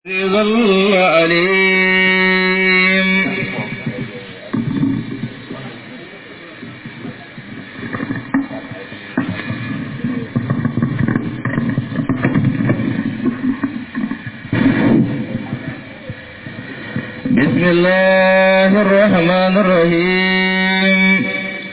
العزيز العليم بسم الله الرحمن الرحيم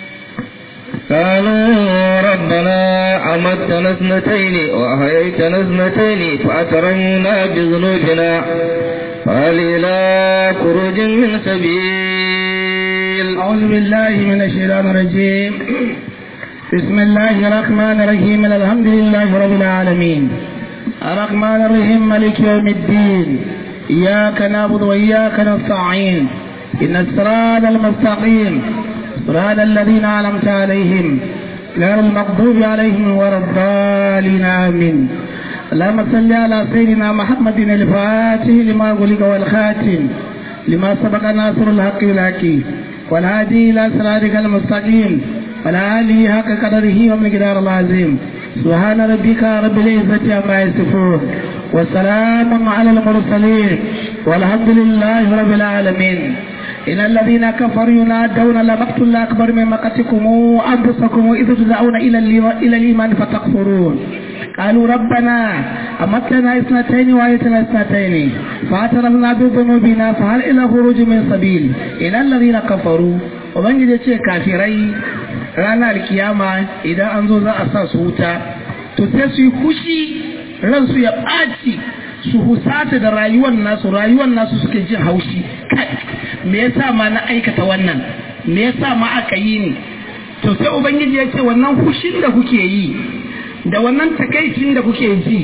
قالوا ربنا أمتنا اثنتين وأحييتنا اثنتين فأترمنا بذنوبنا فهل إلى خروج من سبيل أعوذ بالله من الشيطان الرجيم بسم الله الرحمن الرحيم الحمد لله رب العالمين الرحمن الرحيم ملك يوم الدين إياك نعبد وإياك نستعين إن الصراط المستقيم صراط الذين أنعمت عليهم غير المغضوب عليهم ولا الضالين آمين اللهم صل على سيدنا محمد الفاتح لما غلق والخاتم لما سبق ناصر الحق بالحق والهادي إلى صراطك المستقيم وعلى آله حق قدره ومقدار العظيم سبحان ربك رب العزة عما يصفون وسلام على المرسلين والحمد لله رب العالمين إن الذين كفروا ينادون لمقت الله أكبر من مقتكم أنفسكم إذ تدعون إلى إلى الإيمان فتكفرون قالوا ربنا أمتنا اثنتين وآيتنا اثنتين فاعترفنا بذنوبنا فهل إلى خروج من سبيل إن الذين كفروا وبنجد شيء كافرين ranar kiyama idan an zo za a sa su wuta to sai su yi fushi ransu ya ɓaci su husata da rayuwar nasu rayuwar nasu suke jin haushi kai me yasa ma na aikata wannan me yasa ma aka yi ni to sai ubangiji ya ce wannan fushin da kuke yi da wannan takaicin da kuke ji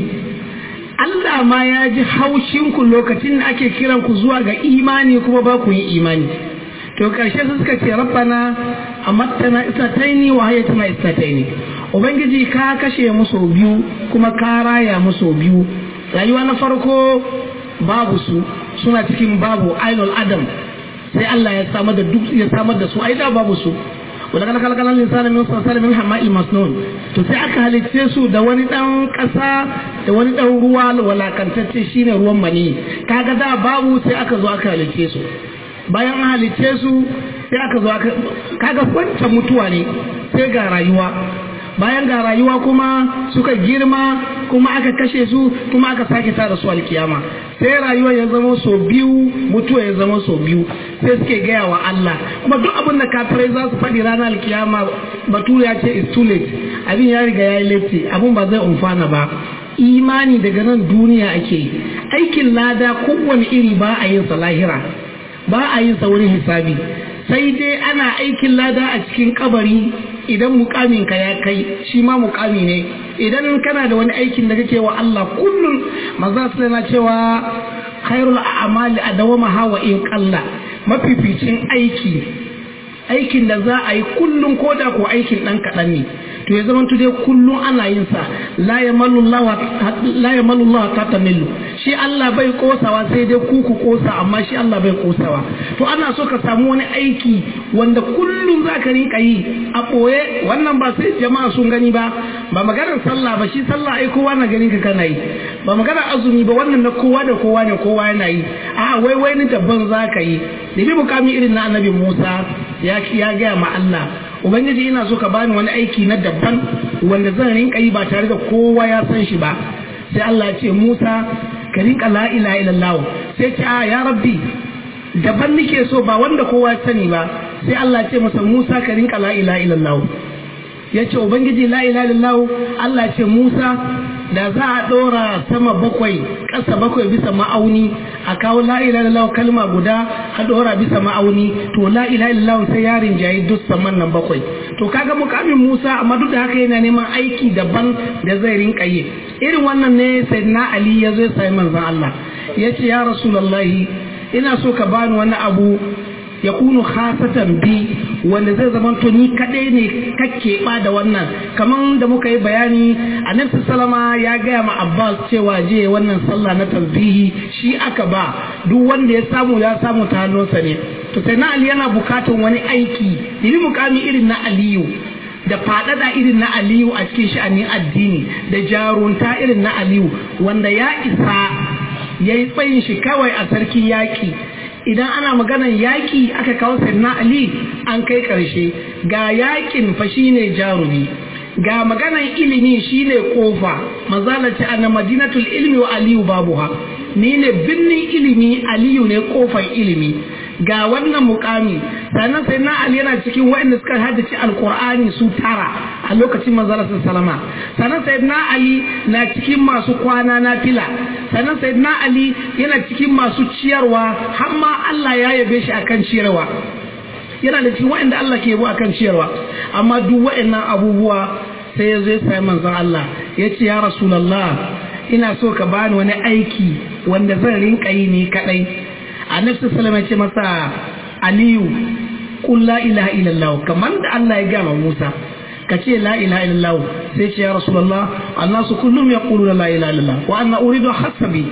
Allah ma ya ji haushinku lokacin da ake kiran ku zuwa ga imani kuma ba ku yi imani to karshe su suka ce rabbana amattana istataini wa hayatuna istataini ubangiji ka kashe musu biyu kuma ka raya musu biyu rayuwa na farko babu su suna cikin babu ainul adam sai Allah ya samar da duk ya samar da su ai da babu su wala kana kala kana linsana min salsal min hama'il masnun to sai aka halicce su da wani dan kasa da wani dan ruwa walakantacce shine ruwan mani kaga da babu sai aka zo aka halicce su bayan an halicce su sai aka zo aka kaga wancan mutuwa ne sai ga rayuwa bayan ga rayuwa kuma suka girma kuma aka kashe su kuma aka sake tada su alkiyama sai rayuwa ya zama so biyu mutuwa ya zama so biyu sai suke gaya wa Allah kuma duk abin da kafirai za su faɗi ranar alkiyama bature ya ce is too late abin ya riga ya yi late abin ba zai umfana ba imani daga nan duniya ake yi aikin lada kowane iri ba a yin sa lahira ba a yin sa wurin hisabi sai dai ana aikin lada a cikin kabari idan mukamin ka ya kai shi ma mukami ne idan kana da wani aikin da kake wa Allah kullum maza su na cewa khairul a'mali adawama hawa in qalla mafificin aiki aikin da za a yi kullum ko da ko aikin dan kaɗan ne to ya zama dai kullum ana yin sa la yamallu Allah ta tamillu shi Allah bai kosawa sai dai ku ku kosa amma shi Allah bai kosawa to ana so ka samu wani aiki wanda kullum za ka rinka yi a ɓoye wannan ba sai jama'a sun gani ba ba maganar sallah ba shi sallah ai kowa na ganin ka kana yi ba maganar azumi ba wannan na kowa da kowa ne kowa yana yi a wai wai ni daban za ka yi da bi mukami irin na annabi Musa ya ya gaya ma Allah ubangiji ina so ka bani wani aiki na daban wanda zan rinka yi ba tare da kowa ya san shi ba sai Allah ya ce Musa ka rinka la ilaha illallah sai ce a ya rabbi daban nake so ba wanda kowa ya sani ba sai Allah ya ce masa Musa ka rinka la ilaha illallah ya ce ubangiji la ilaha illallah Allah ya ce Musa da za a ɗora sama bakwai ƙasa bakwai bisa ma'auni a kawo la ilaha illallah kalma guda a ɗora bisa ma'auni to la ilaha illallah sai yarin jayi duk saman nan bakwai to kaga mukamin Musa amma duk da haka yana neman aiki daban da zai rinka yi irin wannan ne sayyidina Ali ya zo ya sami manzon Allah ya ce ya rasulullahi ina so ka bani wani abu ya kunu khasatan bi wanda zai zama to ni kadai ne kake ba da wannan kaman da muka yi bayani annabi sallama ya gaya ma Abbas cewa je wannan sallah na tasbihi shi aka ba duk wanda ya samu ya samu ta hannunsa ne to sai na Ali yana bukatan wani aiki yi mukami irin na Aliyu da faɗaɗa irin na Aliyu a cikin sha'anin addini da jarunta irin na Aliyu wanda ya isa ya yi tsayin shi kawai a sarki yaƙi idan ana maganan yaƙi aka kawo sayyidina ali an kai ƙarshe ga yaƙin fa shine jarumi ga maganan ilimi shine kofa mazalaci anna madinatul ilmi wa aliyu babuha ni ne birnin ilimi aliyu ne kofar ilimi ga wannan mukami sannan sai na ali yana cikin waɗanda suka haddace alkur'ani su tara a lokacin manzara salama sannan sai na ali na cikin masu kwana na fila sannan sai na ali yana cikin masu ciyarwa har ma Allah ya yabe shi akan ciyarwa yana da cikin waɗanda Allah ke yabo akan ciyarwa amma duk waɗannan abubuwa sai ya zo ya sami manzon Allah ya ce ya rasulallah ina so ka bani wani aiki wanda zan rinka yi ni kadai annabi sallallahu alaihi ce masa aliyu qul la ilaha illallah kamar da Allah ya gama Musa ka ce la ilaha illallah sai ce ya rasulullah annasu kullum yaquluna la ilaha illallah wa anna uridu hasabi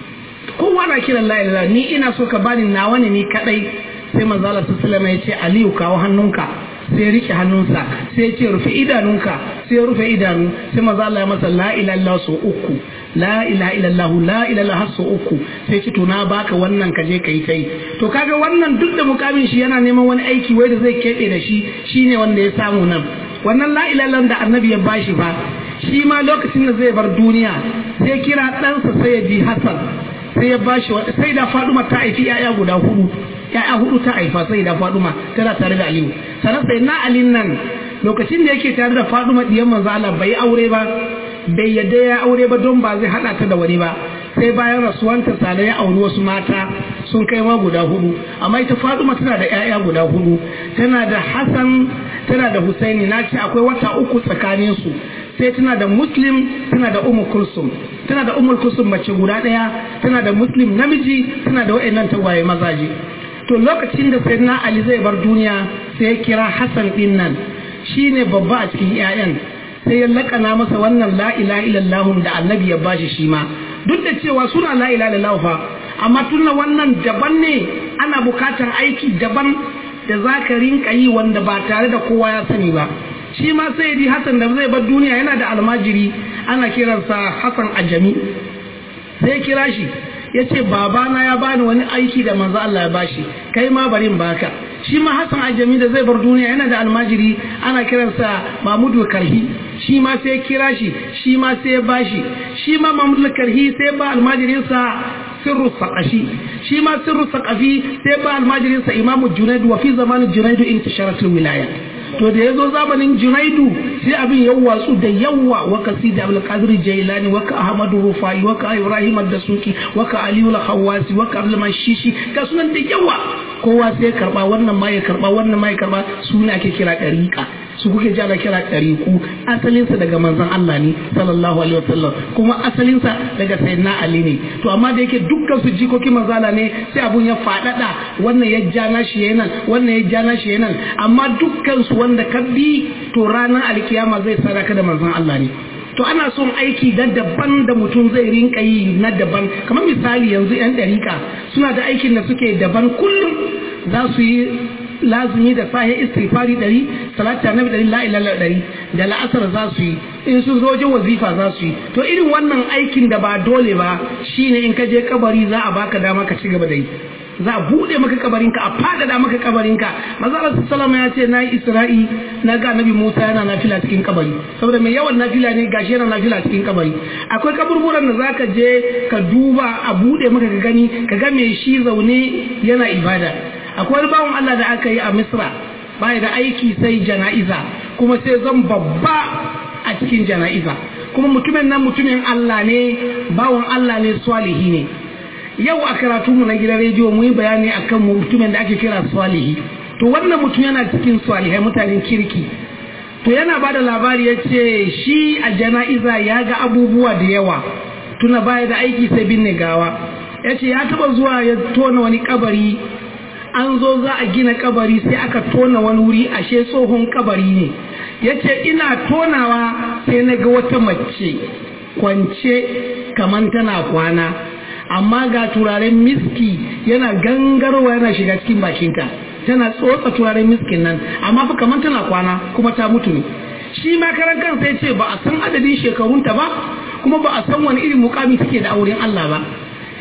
kowa na kiran la ilaha ni ina so ka bani nawa ne ni kadai sai manzo Allah sallallahu alaihi ya ce aliyu kawo hannunka sai rike hannunsa sai ce rufe idanunka sai rufe idanu sai manzo Allah ya masa la ilaha illallah so uku la ilaha illallah la ilaha har so uku sai ce to na baka wannan ka je kai kai to kaga wannan duk da mukamin shi yana neman wani aiki wai da zai kebe da shi shine wanda ya samu nan wannan la ilaha da annabi ya bashi fa shi ma lokacin da zai bar duniya sai kira ɗansa sai ya ji Hassan sai ya bashi sai da Faduma ta haifi 'ya'ya guda hudu ya'ya hudu ta haifa sai da Faduma tana tare da Aliyu sannan sai na Alin nan lokacin da yake tare da Faduma diyan manzo Allah bai aure ba bai yadda ya aure ba don ba zai hada ta da wani ba sai bayan rasuwanta sale ya auri wasu mata sun kai ma guda hudu amma ita Faduma tana da ya'ya guda hudu tana da Hassan tana da Husaini na ce akwai wata uku tsakanin su sai tana da Muslim tana da Ummu Kulsum tana da Ummu Kulsum mace guda daya tana da Muslim namiji tana da wayannan tagwaye mazaje to lokacin da sayyidina ali zai bar duniya sai ya kira hassan din nan shine babba a cikin 'ya'yan sai ya lakana masa wannan la ilaha illallah da annabi ya bashi shi ma duk da cewa suna la ilaha illallah fa amma tunna wannan daban ne ana bukatar aiki daban da zaka rinka yi wanda ba tare da kowa ya sani ba shi ma sai di hassan da zai bar duniya yana da almajiri ana kiransa hassan ajami sai kira shi ya ce babana ya bani wani aiki da manzo Allah ya bashi kai ma bari in baka shi ma Hassan Ajami da zai bar duniya yana da almajiri ana kiransa Mahmudu Karhi shi ma sai kira shi shi ma sai bashi shi ma Mahmudu Karhi sai ba almajirinsa sirru saqashi shi ma sirru saqafi sai ba almajirinsa Imamu Junaidu wa fi zamanin Junaidu intisharat wilaya to da ya zo zamanin junaidu sai abin ya watsu da yawa wa kasi da abul qadir jailani wa ka ahmadu rufai wa ka ibrahim ad-dasuki wa ka aliyu al-khawasi wa ka abdul mashishi ga sunan da yawa kowa sai ya karba wannan ma ya karba wannan ma ya karba su ne ake kira dariqa su kuke ji ana kira dariqu asalin sa daga manzon Allah ne sallallahu alaihi wasallam kuma asalin sa daga sayyidina ali ne to amma da yake dukkan su jikoki manzala ne sai abun ya fadada wannan ya jana shi yayin wannan ya jana shi yayin amma dukkan su wanda ka bi to ranar alkiyama zai sadaka da manzon Allah ne to ana son aiki da daban da mutum zai rinka yi na daban kamar misali yanzu yan dariƙa suna da aikin da suke daban kullum za su yi lazumi da sahi istighfari ɗari salata nabi ɗari la ilaha ɗari da la'asar za su yi in sun zo wajen wazifa za su yi to irin wannan aikin da ba dole ba shine in ka je kabari za a baka dama ka ci gaba da yi za a buɗe maka kabarinka a faɗaɗa maka kabarinka maza Allah sallama ya ce na yi isra'i na ga nabi Musa yana nafila cikin kabari saboda mai yawan nafila ne gashi yana nafila cikin kabari akwai kaburburan da zaka je ka duba a buɗe maka ka gani ka ga mai shi zaune yana ibada akwai wani bawan Allah da aka yi a Misra baya da aiki sai jana'iza kuma sai zan babba a cikin jana'iza kuma mutumin nan mutumin Allah ne bawan Allah ne swalihi ne yau a karatunmu na gidan rediyo mu yi bayani akan mutumin da ake kira swalihi to wannan mutum yana cikin swalihai mutanen kirki to yana ba da labari ya ce shi a jana'iza ya ga abubuwa da yawa tuna baya da aiki sai binne gawa ya ce ya taba zuwa ya tona wani kabari an zo za a gina kabari sai aka tona wani wuri ashe tsohon kabari ne ya ce ina tonawa sai na ga wata mace kwance kamar tana kwana amma ga turaren miski yana gangarwa yana shiga cikin bakinta tana tsotsa turaren miskin nan amma fa kamar tana kwana kuma ta mutu ne shi ma karan kansa ya ce ba a san adadin shekarunta ba kuma ba a san wani irin mukami take da auren Allah ba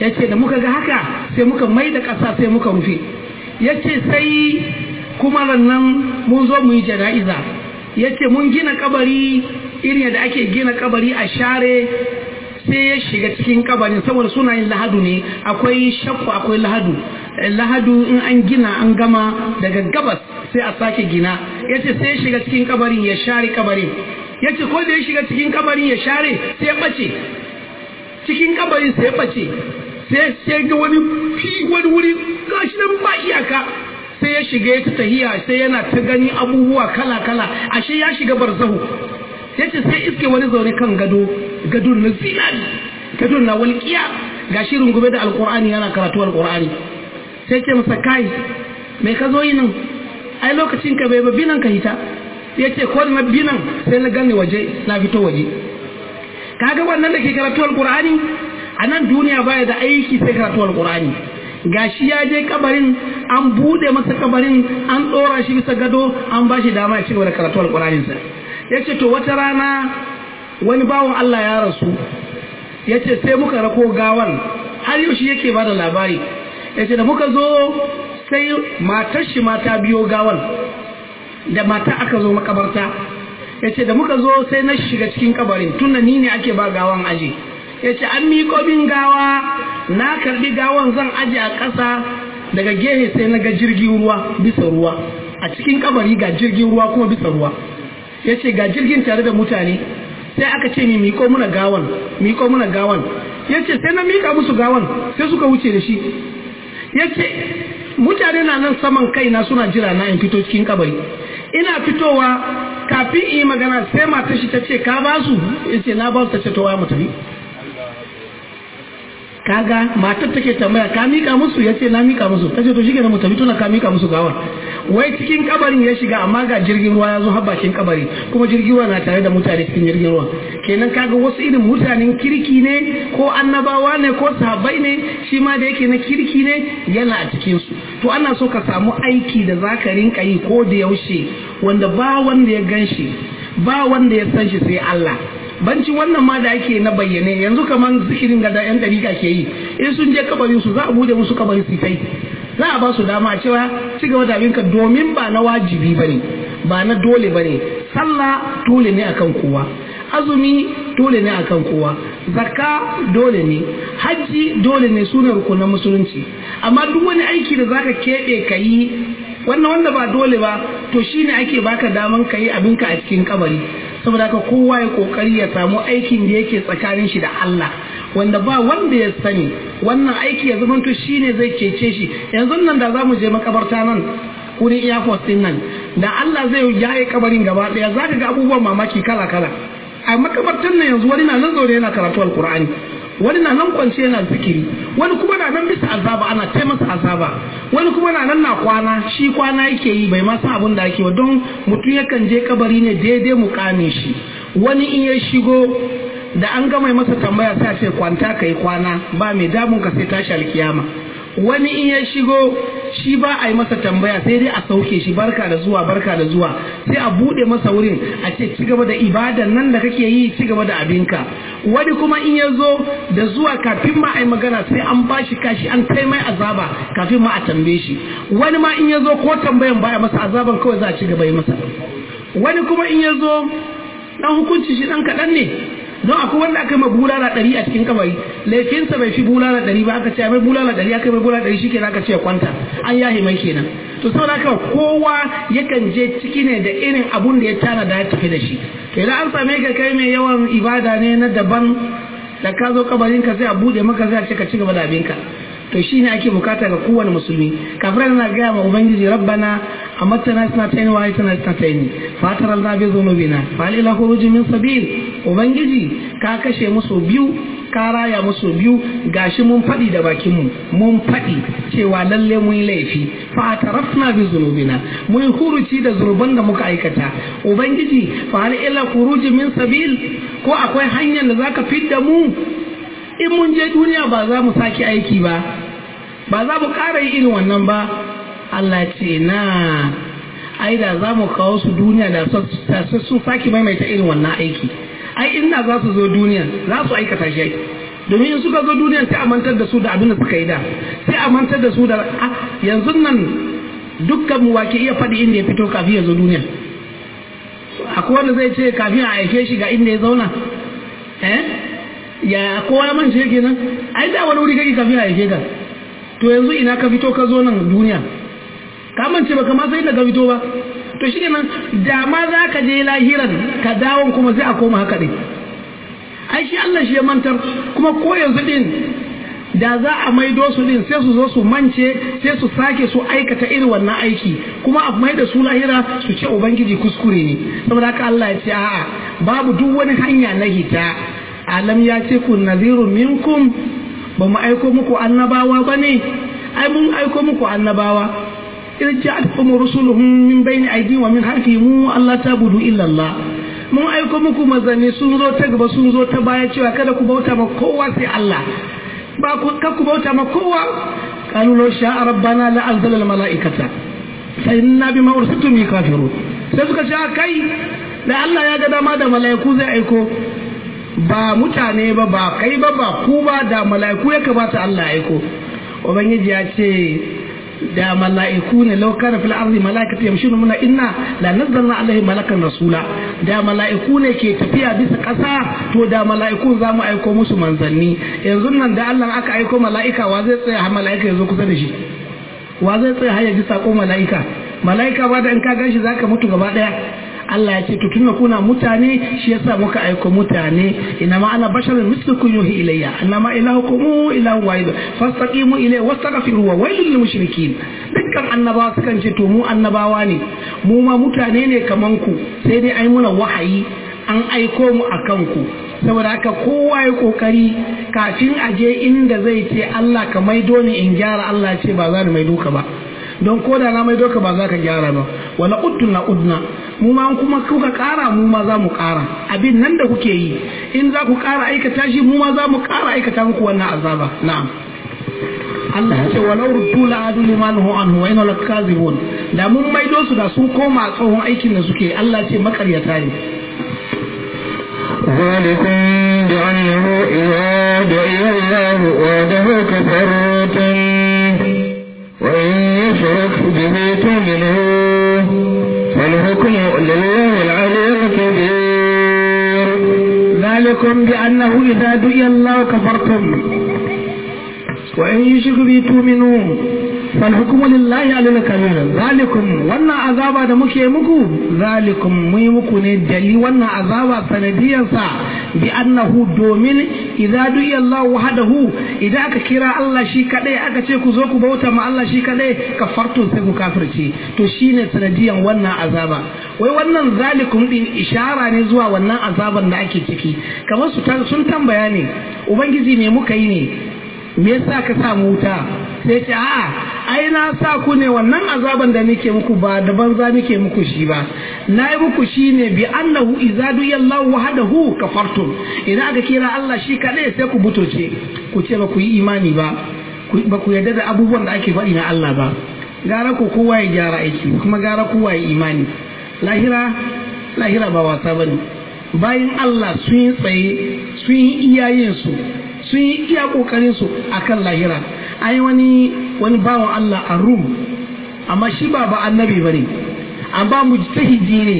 yace da muka ga haka sai muka mai da ƙasa sai muka rufe yace sai kuma nan mun zo mu yi jana'iza yace mun gina kabari irin da ake gina kabari a share sai ya shiga cikin kabarin saboda suna yin lahadu ne akwai shakku akwai lahadu lahadu in an gina an gama daga gabas sai a sake gina yace sai ya shiga cikin kabarin ya share kabarin yace ko da ya shiga cikin kabarin ya share sai ya bace cikin kabarin sai ya bace sai sai ga wani fi wani wuri gashi nan ba iyaka sai ya shiga ya ta tahiya sai yana ta gani abubuwa kala kala ashe ya shiga barzahu yace sai iske wani zaune kan gado gadon na zinari gadon na walƙiya ga shi rungume da alƙur'ani yana karatu alƙur'ani sai ce masa kai mai ka zo yi nan ai lokacin ka bai ba binan ka hita ya ce ko na binan sai na gani waje na fito waje kaga wannan da ke karatu alƙur'ani a nan duniya baya da aiki sai karatu alƙur'ani gashi ya je kabarin an bude masa kabarin an ɗora shi bisa gado an ba shi dama ya ci gaba da karatu alƙur'aninsa ya ce to wata rana wani bawan Allah ya rasu ya ce sai muka rako gawan har yau shi yake ba da labari ya ce da muka zo sai matar shi mata biyo gawan da mata aka zo makabarta ya ce da muka zo sai na shiga cikin kabarin tun ni ne ake ba gawan aji ya ce an miƙo min gawa na karbi gawan zan aji a ƙasa daga gehe sai na ga jirgin ruwa bisa ruwa a cikin kabari ga jirgin ruwa kuma bisa ruwa ya ce ga jirgin tare da mutane sai aka ce mi miko muna gawan miko muna gawan ya ce sai na mika musu gawan sai suka wuce da shi ya ce mutane na nan saman kaina suna jira na in fito cikin kabari ina fitowa kafin in yi magana sai matar shi ta ce ka ba su ya ce na ba su ta ce to mu tafi kaga matar take tambaya ka mika musu ya ce na mika musu ta ce to shi mu tafi tuna ka mika musu gawan wai cikin kabarin ya shiga amma ga jirgin ruwa ya zo har bakin kabari kuma jirgin ruwa na tare da mutane cikin jirgin ruwa kenan kaga wasu irin mutanen kirki ne ko annabawa ne ko sahabbai ne shi ma da yake na kirki ne yana a cikin su to ana so ka samu aiki da zaka rinka yi ko da yaushe wanda ba wanda ya gan shi ba wanda ya san shi sai Allah bancin wannan ma da ake na bayyane yanzu kamar zikirin ga da yan dariƙa ke yi in sun je kabarin su za a bude musu kabarin su kai za a ba su dama a cewa ci gaba da abinka domin ba na wajibi bane ba na dole bane sallah dole ne akan kowa azumi dole ne akan kowa zakka dole ne hajji dole ne sunan rukunan musulunci amma duk wani aiki da zaka keɓe ka yi wannan wanda ba dole ba to shine ake baka daman ka yi abinka a cikin kabari saboda haka kowa ya kokari ya samu aikin da yake tsakanin shi da Allah wanda ba wanda ya sani wannan aiki ya zama to shine zai cece shi yanzu nan da za mu je makabarta nan wurin airport din nan da Allah zai yaye kabarin gaba daya zaka ga abubuwan mamaki kala kala a makabartan nan yanzu wani na nan zaune yana karatu alkur'ani wani na nan kwance yana zikiri wani kuma na nan bisa azaba ana tai masa azaba wani kuma na nan na kwana shi kwana yake yi bai masa abin da ake wa don mutum yakan je kabari ne daidai mukamin shi wani in ya shigo da an gama masa tambaya sai a ce kwanta kai kwana ba mai damun ka sai tashi alkiyama wani in ya shigo shi ba a yi masa tambaya sai dai a sauke shi barka da zuwa barka da zuwa sai a bude masa wurin a ce ci gaba da ibadan nan da kake yi ci gaba da abinka wani kuma in ya zo da zuwa kafin ma a yi magana sai an ba shi kashi an kai mai azaba kafin ma a tambaye shi wani ma in ya zo ko tambayan baya masa azaban kawai za a ci gaba yi masa wani kuma in ya zo dan hukunci shi dan kaɗan ne don akwai wanda aka yi ma bulala ɗari a cikin kabari laifinsa bai fi bulala ɗari ba aka ce mai bulala ɗari aka yi mai bulala ɗari shi kenan aka ce kwanta an yahi mai kenan to saboda haka kowa yakan je ciki ne da irin abun da ya tana da ya tafi da shi to idan an same ka kai mai yawan ibada ne na daban da ka zo kabarin ka sai a bude maka sai a ce ka ci gaba da abinka to shine ake bukata ga kowane musulmi kafirai na gaya ma ubangiji rabbana amatana sanatayn wa aytana sanatayn fatar Allah bi dhunubina fa hal ila khuruj min sabil ubangiji ka kashe musu biyu ka raya musu biyu gashi mun faɗi da bakin mu mun faɗi cewa lalle mun yi laifi fa atarafna bi dhunubina mun huruci da zunuban da muka aikata ubangiji fa hal ila khuruj min sabil ko akwai hanyar da zaka fidda mu in mun je duniya ba za mu sake aiki ba ba za mu ƙara yi irin wannan ba Allah ce na ai da za mu kawo su duniya da sun sake maimaita irin wannan aiki ai ina za su zo duniya za su aikata shi domin in suka zo duniya sai a mantar da su da abin da suka yi da sai a mantar da su da yanzu nan dukkan mu wake iya faɗi inda ya fito kafin ya zo duniya akwai wanda zai ce kafin a aike shi ga inda ya zauna eh ya kowa ya mance kenan ai da wani wuri kake kafin a aike ka to yanzu ina ka fito ka zo nan duniya ka mance baka ma sai da ka fito ba to shi kenan da ma za ka je lahiran ka dawon kuma sai a koma haka ɗin ai shi Allah shi ya mantar kuma ko yanzu din da za a maido su din sai su zo su mance sai su sake su aikata irin wannan aiki kuma a mai da su lahira su ce ubangiji kuskure ne saboda haka Allah ya ce a'a babu duk wani hanya na hita alam ya ce ku nazirun minkum ba mu aiko muku annabawa ba ne ai mun aiko muku annabawa idan ja'atkum rusuluhum min bayni aydihim wa min khalfihim Allah tabudu illa Allah mun aiko muku mazani sun zo ta gaba sun zo ta baya cewa kada ku bauta ma kowa sai Allah ba ku ka ku bauta ma kowa qalu law sha'a rabbana la anzala al malaikata fa inna bima ursiltum kafirun sai suka ce kai da Allah ya ga dama da malaiku zai aiko ba mutane ba ba kai ba ba ku ba da malaiku ya kamata Allah ya aiko ubangiji ya ce da mala'iku ne law kana fil ardi malaikatu yamshuna muna inna la nazzalna alaihim malakan rasula da mala'iku ne ke tafiya bisa ƙasa to da mala'iku za mu aiko musu manzanni yanzu nan da Allah aka aiko mala'ika wa zai tsaya har mala'ika ya zo kusa da shi wa zai tsaya har ya ji sako mala'ika mala'ika ba da in ka ganshi zaka mutu gaba daya Allah ya ce to tunda kuna mutane shi yasa muka aiko mutane ina ma ana basharun mislukum yuhi ilayya annama ilahukum ilahu wahid fastaqimu ilayhi wastaghfiru wa wailul lil mushrikin dukkan annabawa sukan ce to mu annabawa ne mu ma mutane ne kaman ku sai dai ai muna wahayi an aiko mu akan ku saboda haka kowa ya kokari kafin a je inda zai ce Allah ka maido ni in gyara Allah ce ba za ni maido ka ba don ko da na maido ka ba za ka gyara ba wala udduna udna mu ma kuma kuka kara mu ma za mu kara abin nan da kuke yi in za ku kara aikata shi mu ma za mu kara aikata muku wannan azaba na'am Allah ya ce walau ruddu la adu liman hu anhu wa inna lakazibun da mun maido su da sun koma tsohon aikin da suke Allah ce makaryata ne ذلكم بأنه إذا دعي الله وحده كفرتم وإن يشرك به تؤمنوا فالحكم لله العلي الكبير ذلكم بأنه إذا دعي الله كفرتم وإن يشرك به تؤمنوا فالحكم لله على الكبير ذلكم وانا عذابا da muke muku zalikum muyi muku ne dali wannan azaba sanadiyan sa bi annahu domin idza du'iya Allah wahdahu idan aka kira Allah shi kadai aka ce ku zo ku bauta ma Allah shi kadai kafartun sai ku kafirce to shine sanadiyan wannan azaba wai wannan zalikum din ishara ne zuwa wannan azaban da ake ciki kamar su sun tambaya ne ubangiji me muka yi ne me yasa ka sa mu wuta sai ce a'a ai na sa ku ne wannan azaban da nake muku ba da banza nake muku shi ba na yi muku shi ne bi annahu idza duyallahu wahdahu kafartum idan aka kira Allah shi kadai sai ku butoce ku ce ba ku yi imani ba ba ku yarda da abubuwan da ake faɗi na Allah ba gara ku kowa ya gyara aiki kuma gara kowa ya imani lahira lahira ba wasa bane bayan Allah sun yi tsaye sun yi iyayensu sun yi iya kokarin su akan lahira ai wani wani bawan Allah a Rum amma shi ba ba annabi bane amma mujtahidi ne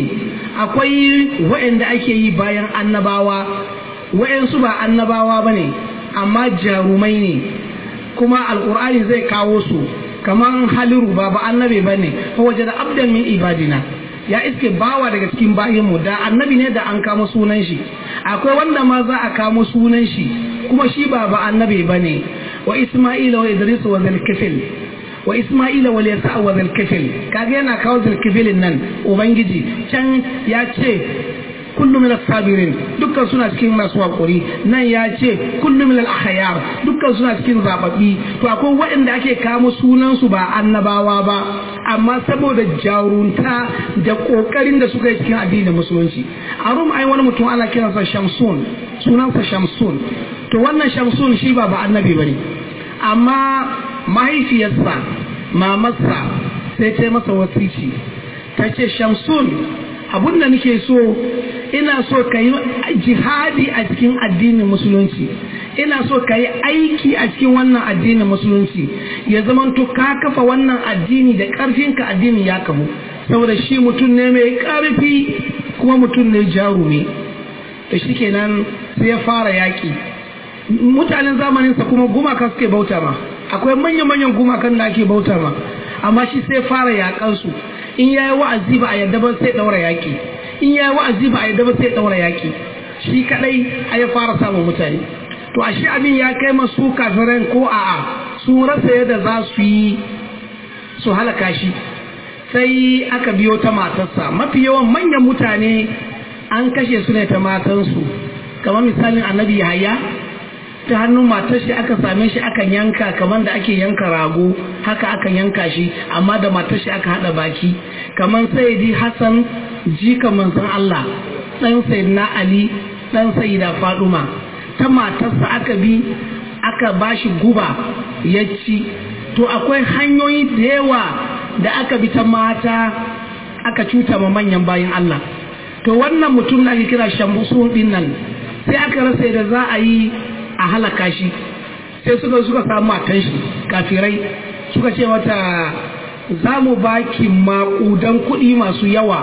akwai waɗanda ake yi bayan annabawa waɗansu ba annabawa bane amma jarumai ne kuma alkur'ani zai kawo su kaman haliru ba ba annabi bane fa wajada abdan min ibadina ya iske bawa daga cikin bayinmu da annabi ne da an kama sunan shi akwai wanda ma za a kamo sunan shi kuma shi ba ba annabi ba ne wa isma'ila wa idris wa zalkifil wa isma'ila wa yasa wa zalkifil kaga yana kawo zalkifilin nan ubangiji can ya ce kullu min sabirin dukkan suna cikin masu hakuri nan ya ce kullu min al-akhyar dukkan suna cikin zababbi to akwai waɗanda ake kamo sunan su ba annabawa ba amma saboda jarunta da kokarin da suka yi cikin addinin musulunci a rum ai wani mutum ana kiransa shamsun sunansa shamsun to wannan shamsun shi ba ba annabi bane amma mahaifiyarsa mamarsa sai ta masa wasici ta ce shamsun abun da nake so ina so ka yi jihadi a cikin addinin musulunci ina so ka yi aiki a cikin wannan addinin musulunci ya zama to ka kafa wannan addini da ƙarfinka addini ya kafu saboda shi mutum ne mai ƙarfi kuma mutum ne jarumi to shi kenan sai ya fara yaƙi mutanen zamaninsa kuma gumaka suke bauta ma akwai manya-manyan gumakan da ake bauta ma amma shi sai fara yaƙansu in ya yi wa'azi ba a yadda ba sai ɗaura yaƙi in ya yi wa'azi ba a yadda ba sai ɗaura yaƙi shi kaɗai a ya fara samun mutane to ashe abin ya kai masu kafiran ko a'a su rasa yadda za su yi su halaka shi sai aka biyo ta matarsa mafi yawan manyan mutane an kashe su ne ta matansu kamar misalin annabi yahaya ta hannun matar shi aka same shi aka yanka kamar da ake yanka rago haka aka yanka shi amma da matar shi aka hada baki kamar sayyidi hassan jika manzon Allah dan sayyidina ali dan sayyida faduma ta matarsa aka bi aka bashi guba ya ci to akwai hanyoyi da yawa da aka bi ta mata aka cuta ma manyan bayan Allah to wannan mutum da ake kira shambusu din nan sai aka rasa da za a yi a halaka shi sai suka suka samu matan shi kafirai suka ce mata za mu baki maƙudan kuɗi masu yawa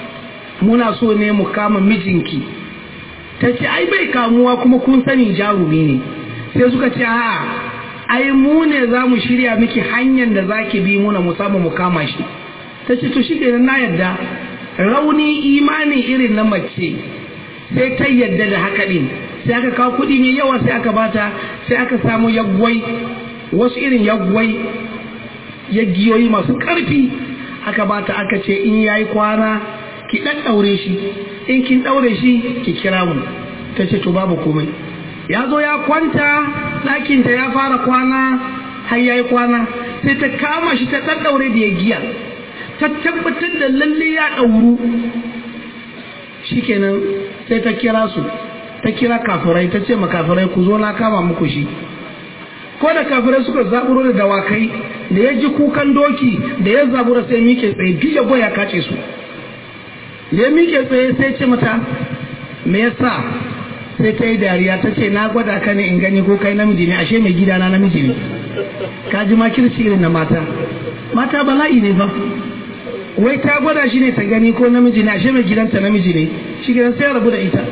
muna so ne mu kama mijinki ta ce ai bai kamuwa kuma kun sani jarumi ne sai suka ce a'a ai mu ne za mu shirya miki hanyar da za ki bi muna mu samu mu kama shi ta ce to shi na yadda rauni imani irin na mace sai ta yadda da haka ɗin sai aka kawo kuɗi mai yawa sai aka bata sai aka samu yaggwai wasu irin yaggwai yaggiyoyi masu ƙarfi aka bata aka ce in yayi kwana ki ɗan ɗaure shi in kin ɗaure shi ki kira mu ta ce to babu komai ya zo ya kwanta ɗakinta ya fara kwana har ya yi kwana sai ta kama shi ta ɗan ɗaure da ya giya ta tabbatar da lalle ya ɗauru shikenan sai ta kira su ta kira kafirai ta ce ma kafirai ku zo na kama muku shi ko da kafirai suka zaburo da dawakai da ya ji kukan doki da ya zabura sai mike tsaye duk ya goya kace su ya mike tsaye sai ce mata me yasa sai ta yi dariya ta ce na gwada ka ne in gani ko kai namiji ne ashe mai gida na namiji ne ka ji makirci irin na mata mata bala'i ne ba wai ta gwada shi ne ta gani ko namiji ne ashe mai gidanta namiji ne shi gidan sai rabu da ita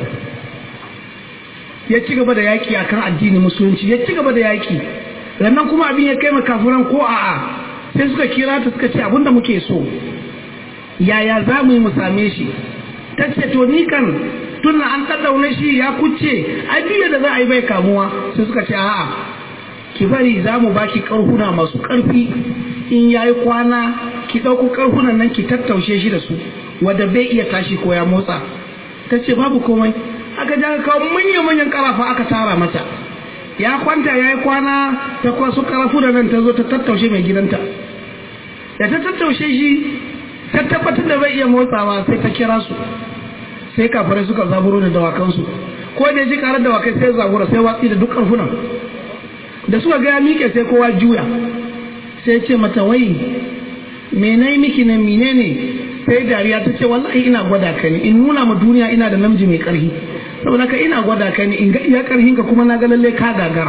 ya ci gaba da yaƙi akan addini musulunci ya ci gaba da yaƙi sannan kuma abin ya kai makafuran ko a'a sai suka kira ta suka ce abinda muke so yaya za mu yi mu same shi ta ce to ni kan tun an ɗaɗɗaune shi ya kuce ai biya da za a yi bai kamuwa sai suka ce a'a ki bari za mu baki ƙarhuna masu ƙarfi in ya yi kwana ki ɗauko ƙarhunan nan ki tattaushe shi da su wadda bai iya tashi ko ya motsa ta ce babu komai aka ja kawo manya-manyan ƙarafa aka tara mata ya kwanta ya yi kwana ta kwaso ƙarafu da nan ta zo ta tattaushe mai gidanta da ta tattaushe shi ta tabbatar da bai iya motsawa sai ta kira su sai kafirai suka zaburo da dawakansu ko da ji karar dawakai sai zabura sai watsi da duk ƙarfunan da suka ga ya miƙe sai kowa juya sai ce mata wai menai miki nan mine ne sai dariya ta ce wallahi ina gwada ka ne in nuna ma duniya ina da namiji mai ƙarfi saboda ka ina gwada ka ne in ga iya ƙarfin ka kuma na ga lalle ka gagara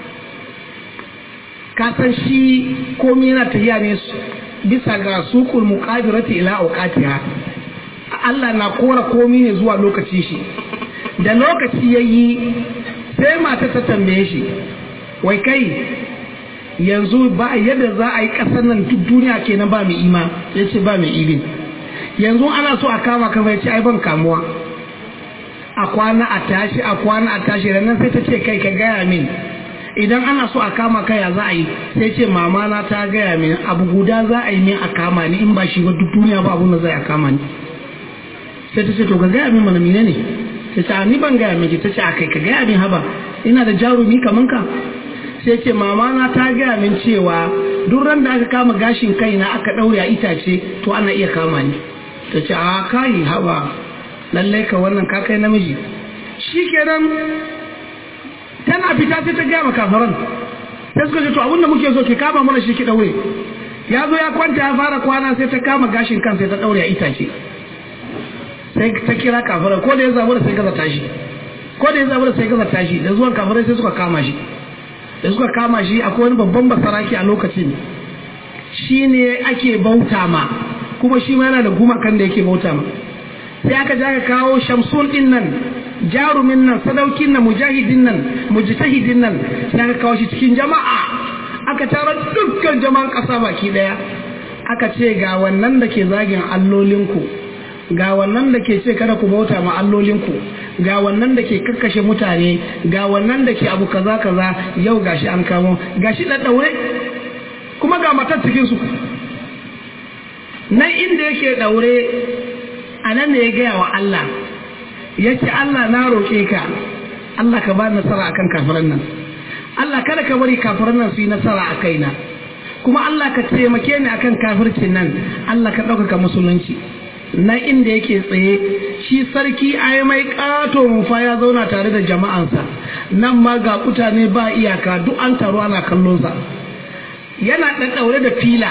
ka san shi komai yana tafiya ne bisa ga suqul muqadirati ila awqatiha Allah na kora komai ne zuwa lokaci shi da lokaci yayi sai mata ta tambaye shi wai kai yanzu ba yadda za a yi ƙasar nan duk duniya kenan ba mai ima ya ce ba mai ilin yanzu ana so a kama kama ya ce ai ban kamuwa a kwana a tashi a kwana a tashi nan sai ta ce kai ka gaya min idan ana so a kama kai ya za a yi sai ce mama na ta gaya min abu guda za a yi min a kama ni in ba shi ba duk duniya ba abun da zai a kama ni sai ta ce to ka gaya min mana mine ne ta ce ni ban gaya miki ta ce a kai ka gaya min haba ina da jarumi kaman ka sai ce mama na ta gaya min cewa duk ran da aka kama gashin kaina aka ɗaure a itace to ana iya kama ni ta ce a kayi haba lallai ka wannan ka kai namiji shi kenan tana fita sai ta gaya ma kafaran sai suka ce to abinda muke so ki kama mana shi ki ɗaure ya zo ya kwanta ya fara kwana sai ta kama gashin kan sai ta ɗaure a itace sai ta kira kafaran ko da ya zabu da sai gaza tashi ko da ya zama sai gaza tashi da zuwan kafirai sai suka kama shi da suka kama shi akwai wani babban basaraki a lokacin shi ne ake bauta ma kuma shi ma yana da gumakan da yake bauta ma sai aka ja ka kawo shamsun din nan jarumin nan sadaukin nan mujahidin nan mujtahidin nan sai aka kawo shi cikin jama'a aka tara dukkan jama'an ƙasa baki daya aka ce ga wannan da ke zagin allolinku ga wannan da ke ce kada ku bauta ma allolinku ga wannan da ke kakkashe mutane ga wannan da ke abu kaza kaza yau gashi an kamo gashi da daure kuma ga matar cikin su nan inda yake daure a nan ne ya gaya wa Allah ya ce Allah na roƙe ka Allah ka ba nasara akan kafiran nan Allah kada ka bari kafiran nan su yi nasara a kaina kuma Allah ka taimake ni akan kafircin nan Allah ka ɗaukaka musulunci na inda yake tsaye shi sarki ai mai ƙato mufa ya zauna tare da jama'ansa nan ma ga mutane ba iyaka duk an taru ana kallonsa yana ɗaɗɗaure da fila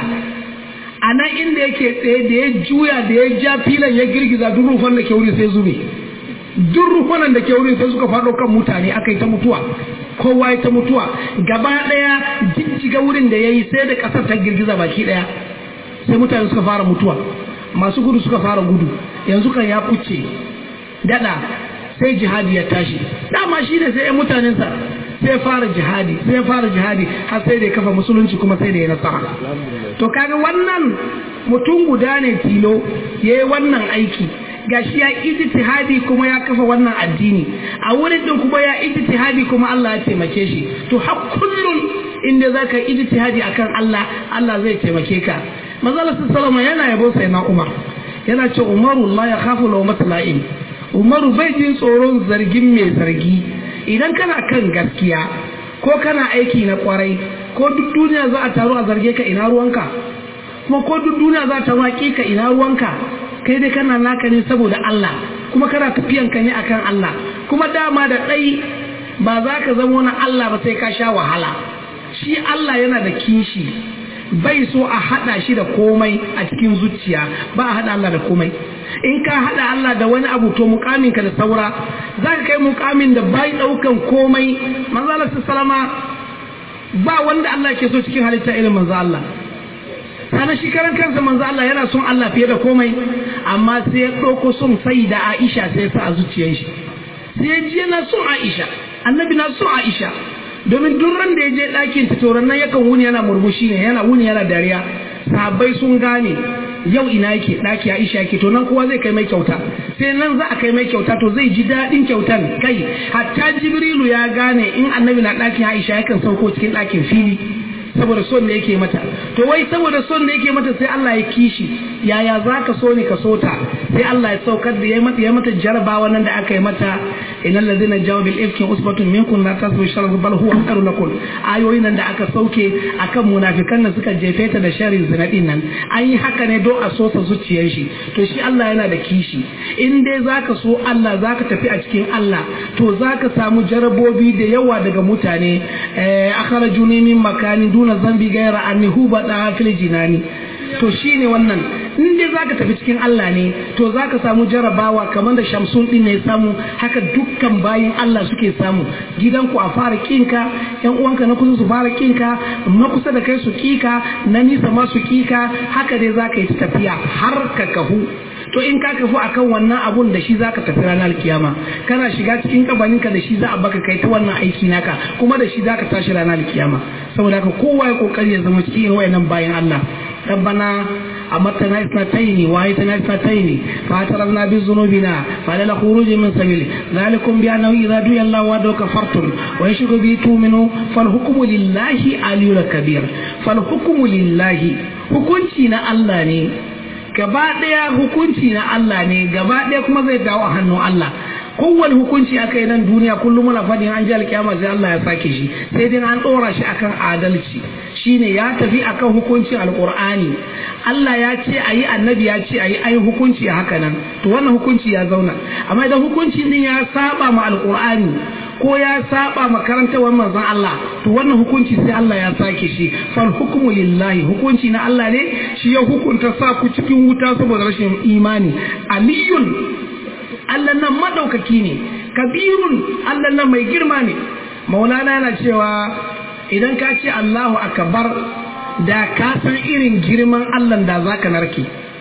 a nan inda yake tsaye da ya juya da ya ja filan ya girgiza duk rufan da ke wuri sai zube duk rufanan da ke wuri sai suka faɗo kan mutane aka yi ta mutuwa kowa ya ta mutuwa gaba ɗaya jijjiga wurin da ya yi sai da ƙasar ta girgiza baki ɗaya sai mutane suka fara mutuwa masu gudu suka fara gudu yanzu kan ya kuce dada sai jihadi ya tashi dama shi ne sai mutanensa sai fara jihadi sai fara jihadi har sai da ya kafa musulunci kuma sai da ya nasara to kaga wannan mutum guda ne tilo ya yi wannan aiki gashi ya ijtihadi kuma ya kafa wannan addini a wurin din kuma ya ijtihadi kuma Allah ya taimake shi to har kullun inda zaka ijtihadi akan Allah Allah zai taimake ka manzo sallama yana yabo sai na Umar yana ce Umaru la ya khafu law matla'in Umaru bai jin tsoron zargin mai zargi idan kana kan gaskiya ko kana aiki na kwarai ko duk duniya za a taru a zarge ka ina ruwanka kuma ko duk duniya za ta waƙi ka ina ruwanka kai dai kana naka ne saboda Allah kuma kana tafiyan ka ne akan Allah kuma dama da ɗai ba za ka zama wani Allah ba sai ka sha wahala shi Allah yana da kishi bai so a haɗa shi da komai a cikin zuciya ba a haɗa Allah da komai in ka haɗa Allah da wani abu to mukamin ka da saura za ka kai mukamin da bai ɗaukan komai manzo salama ba wanda Allah ke so cikin halitta irin manzo Allah sana shi karan kansa manzo Allah yana son Allah fiye da komai amma sai ya ɗauko son sai da Aisha sai sa a zuciyar shi sai ya ji yana son Aisha annabi na son Aisha domin duk ran da ya je ɗakin ta toron nan yakan wuni yana murmushi ne yana wuni yana dariya sahabbai sun gane yau ina yake ɗaki Aisha yake to nan kowa zai kai mai kyauta sai nan za a kai mai kyauta to zai ji daɗin kyautan kai hatta Jibrilu ya gane in annabi na ɗakin Aisha yakan sauko cikin ɗakin fili saboda son da yake mata to wai saboda son da yake mata sai Allah ya kishi yaya za ka so ne ka so ta sai Allah ya saukar da ya mata ya mata jarabawa nan da aka yi mata innal ladina jawu bil ifki usbatun minkum la tasbu sharra bal huwa khairun lakum ayoyi nan da aka sauke akan munafikan nan suka jefe ta da sharri zina din nan an yi haka ne don a so sa zuciyar shi to shi Allah yana da kishi in dai zaka so Allah zaka tafi a cikin Allah to zaka samu jarabobi da yawa daga mutane eh akhrajuni min makani duna zambi gaira anni huba da fil jinani to shine wannan in dai zaka tafi cikin Allah ne to zaka samu jarabawa kamar da Shamsun din ne samu haka dukkan bayin Allah suke samu gidanku a fara kinka yan uwanka na kusa su fara kinka na kusa da kai su kika na nisa ma su kika haka dai zaka yi tafiya har ka kahu to in ka kafu akan wannan abun da shi zaka tafi ranar kiyama kana shiga cikin kabaninka da shi za a baka kai ta wannan aiki naka kuma da shi zaka tashi ranar kiyama saboda haka kowa ya kokari ya zama cikin wayannan bayan Allah ربنا أمتنا اثنتين وآيتنا اثنتين فاعترفنا بذنوبنا فلا خروج من سبيل ذلكم بأنه إذا دعي الله وحده كفرتم ويشرك به تؤمنوا فالحكم لله علي الكبير فالحكم لله hukunci na Allah ne gaba ɗaya hukunci na Allah ne gaba ɗaya kuma zai dawo a hannun Allah kowane hukunci aka yi nan duniya kullum muna faɗin an ji alkiyama sai Allah ya sake shi sai dai an ɗora shi akan adalci shine ya tafi akan hukuncin alkur'ani Allah ya ce a yi annabi ya ce a yi ayi hukunci a haka nan to wannan hukunci ya zauna amma idan hukunci din ya saba ma alkur'ani ko ya saba makarantawar manzon Allah to wannan hukunci sai Allah ya sake shi fal hukmu lillahi hukunci na Allah ne shi ya hukunta sa ku cikin wuta saboda rashin imani aliyun Allah nan madaukaki ne kabirun Allah nan mai girma ne maulana yana cewa idan ka ce Allahu akbar da ka san irin girman Allah da zaka narke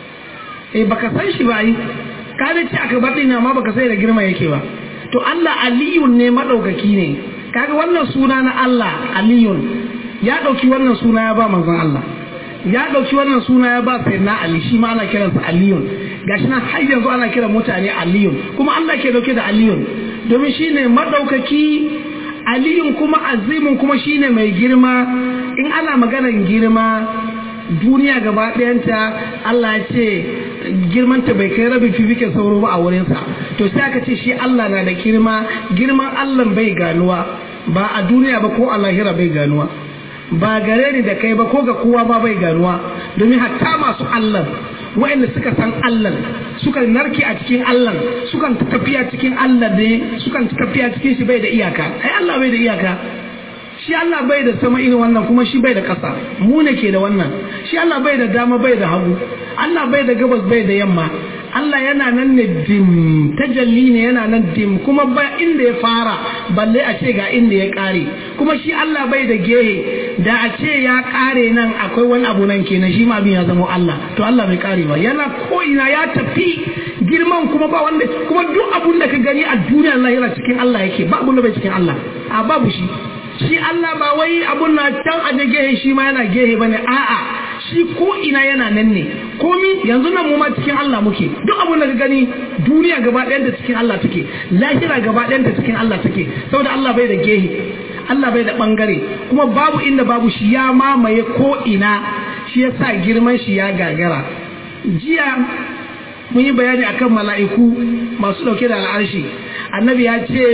eh baka san shi ba yi ka da ce akbar din amma baka sai da girma yake ba to Allah aliyun ne madaukaki ne kaga wannan suna na Allah aliyun ya dauki wannan suna ya ba manzon Allah ya dauki wannan suna ya ba sayyidina Ali shi ma ana kiransa aliyun gashi nan har yanzu ana kiran mutane aliyun kuma Allah ke dauke da aliyun domin shine madaukaki aliyun kuma azimin kuma shine mai girma in ana maganar girma duniya gaba ɗayanta Allah ya ce girmanta bai kai rabin fifikin sauro ba a wurinsa to sai aka ce shi Allah na da girma girman Allah bai ganuwa ba a duniya ba ko a lahira bai ganuwa ba gare ni da kai ba ko ga kowa ba bai ganuwa domin hatta masu Allah wa'anda suka san Allah suka narke a cikin Allah sukan tafiya cikin Allah ne sukan tafiya cikin shi bai da iyaka ai Allah bai da iyaka shi Allah bai da sama irin wannan kuma shi bai da ƙasa mu ne ke da wannan shi Allah bai da dama bai da hagu Allah bai da gabas bai da yamma Allah yana nan ne dim tajalli ne yana nan dim kuma ba inda ya fara balle a ce ga inda ya kare kuma shi Allah bai da gehe da a ce ya kare nan akwai wani abu nan kenan shi ma abin ya zama Allah to Allah bai kare ba yana ko ina ya tafi girman kuma ba wanda kuma duk abun da ka gani a duniyar lahira cikin Allah yake ba abun da bai cikin Allah a babu shi shi Allah ba wai abun na can a gehe shi ma yana gehe bane a'a shi ko ina yana nan ne komi yanzu nan mu ma cikin Allah muke duk abun da ka gani duniya gaba ɗayan da cikin Allah take lahira gaba ɗayan da cikin Allah take saboda Allah bai da gehe Allah bai da bangare kuma babu inda babu shi ya mamaye ko ina shi yasa girman shi ya gagara jiya mun yi bayani akan mala'iku masu dauke da al'arshi annabi ya ce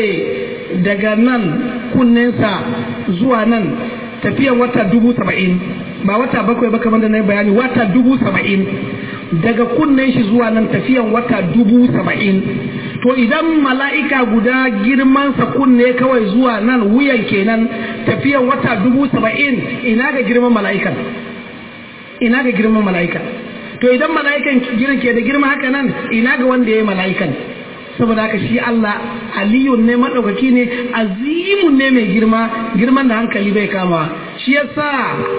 daga nan kunninsa zuwa nan tafiyan wata dubu saba'in ba wata bakwai ba kamar da na yi bayani wata dubu saba'in daga kunnen shi zuwa nan tafiyan wata dubu saba'in to idan mala'ika guda girmansa kunne kawai zuwa nan wuyan kenan tafiyan wata dubu saba'in ina ga girman mala'ikan ina ga girman mala'ikan to idan mala'ikan girin ke da girma haka nan ina ga wanda ya yi mala'ikan saboda haka shi Allah aliyun ne maɗaukaki ne azimun ne mai girma girman da hankali bai kama shi yasa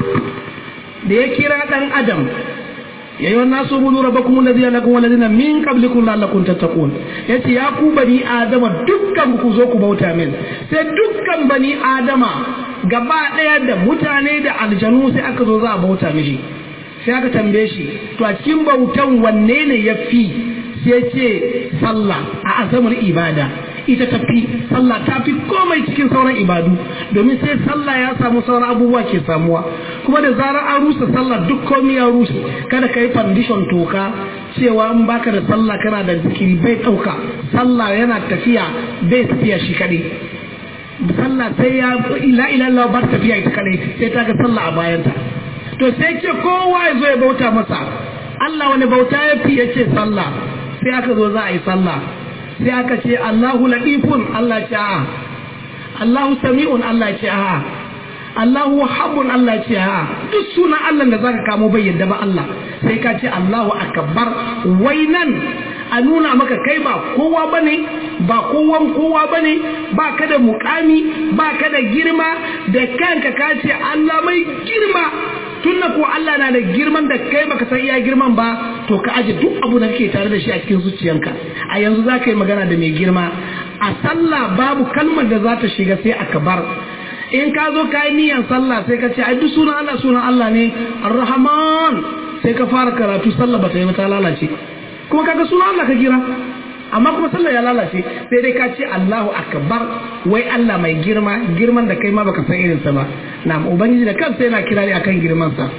da ya kira ɗan adam ya yi wannan su budu raba kuma da zai lakon wani min kablikun lalakun tattakun ya ce ya ku bani adama dukkan ku zo ku bauta min sai dukkan bani adama gaba ɗaya da mutane da aljanu sai aka zo za a bauta mishi sai aka tambaye shi to a cikin bautan wanne ne ya fi sai ce sallah a azamar ibada ita tafi sallah ta fi komai cikin sauran ibadu domin sai sallah ya samu sauran abubuwa ke samuwa kuma da zarar an rusa sallah duk komai ya rusa kada ka yi foundation toka cewa in baka da sallah kana da zikiri bai ɗauka sallah yana tafiya bai tafiya shi kaɗai sallah sai ya ila ila Allah bar tafiya ita kaɗai sai ta ga sallah a bayanta to sai ce kowa ya zo ya bauta masa Allah wani bauta ya fi ya ce sallah sai aka zo za a yi sallah sai aka ce Allahu latifun Allah ce a'a Allahu sami'un Allah ce a'a Allahu wahabun Allah ce a'a duk sunan Allah da zaka kamo bai yadda ba Allah sai ka ce Allahu akbar wai nan a nuna maka kai ba kowa bane ba kowan kowa bane ba ka da mukami ba ka da girma da kanka ka ce Allah mai girma tunda ko Allah na da girman da kai baka san iya girman ba to ka aje duk abu da kake tare da shi a cikin zuciyanka a yanzu za ka yi magana da mai girma a sallah babu kalmar da za ta shiga sai akbar in ka zo ka yi niyan sallah sai ka ce ai duk sunan Allah sunan Allah ne ar-rahman sai ka fara karatu sallah ba ta yi ta lalace kuma kaga sunan Allah ka kira amma kuma sallah ya lalace sai dai ka ce Allahu akbar wai Allah mai girma girman da kai ma baka san irin sa ba na'am ubangiji da kansa yana kira ne akan girman sa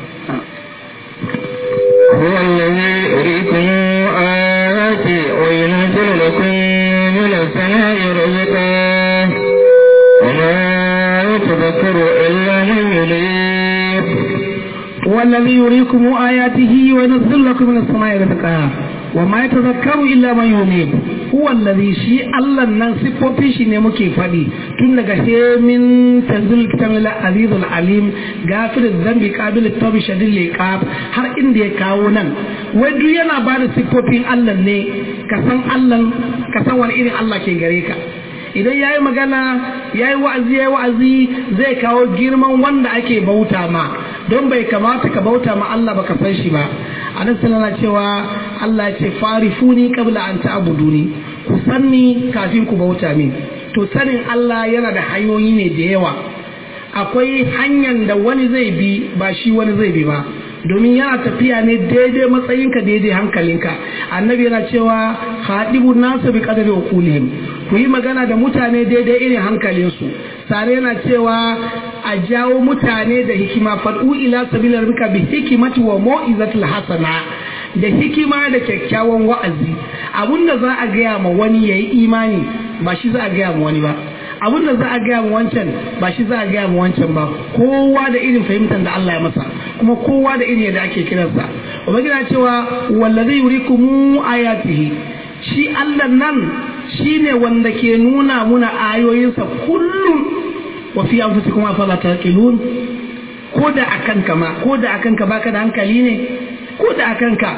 هو الذي يريكم آياته وينزل لكم من السماء رزقا وما يتذكر إلا من ينيب والذي يريكم آياته وينزل لكم من السماء رزقا وما يتذكر إلا من ينيب هو الذي شيء الله نان سيبوتي شي ne muke faɗi tun daga hemin tanzil kitab al-aziz al-alim gafir dhanbi qabil at-tawbi shadid liqab har inda ya kawo nan wai duk yana ba da siffofin Allah ne ka san Allah ka san wani irin Allah ke gare ka idan yayi magana yayi wa'azi yayi wa'azi zai kawo girman wanda ake bauta ma don bai kamata ka bauta ma Allah baka san shi ba anan sallallahu cewa Allah ya ce farifuni qabla an ta'buduni ku sanni kafin ku bauta min to sanin Allah yana da hanyoyi ne da yawa akwai hanyar da wani zai bi ba shi wani zai bi ba domin yana tafiya ne daidai matsayinka daidai hankalinka annabi yana cewa haɗibu nasu bi qadari uqulihim ku yi magana da mutane daidai irin hankalinsu sare yana cewa a jawo mutane da hikima fad'u ila sabila rabbika bi hikimati wa mau'izatil hasana da hikima da kyakkyawan wa'azi abinda za a gaya ma wani yayi imani ba shi za a gaya ma wani ba abin da za a gaya mu wancan ba shi za a gaya mu wancan ba kowa da irin fahimtar da Allah ya masa kuma kowa da irin yadda ake kiransa ubangiji cewa wallazi yurikumu ayatihi shi Allah nan shine wanda ke nuna muna ayoyinsa kullum wa fi anfusikum afala taqilun ko da akan ka ma ko da akan ka baka da hankali ne ko da akan ka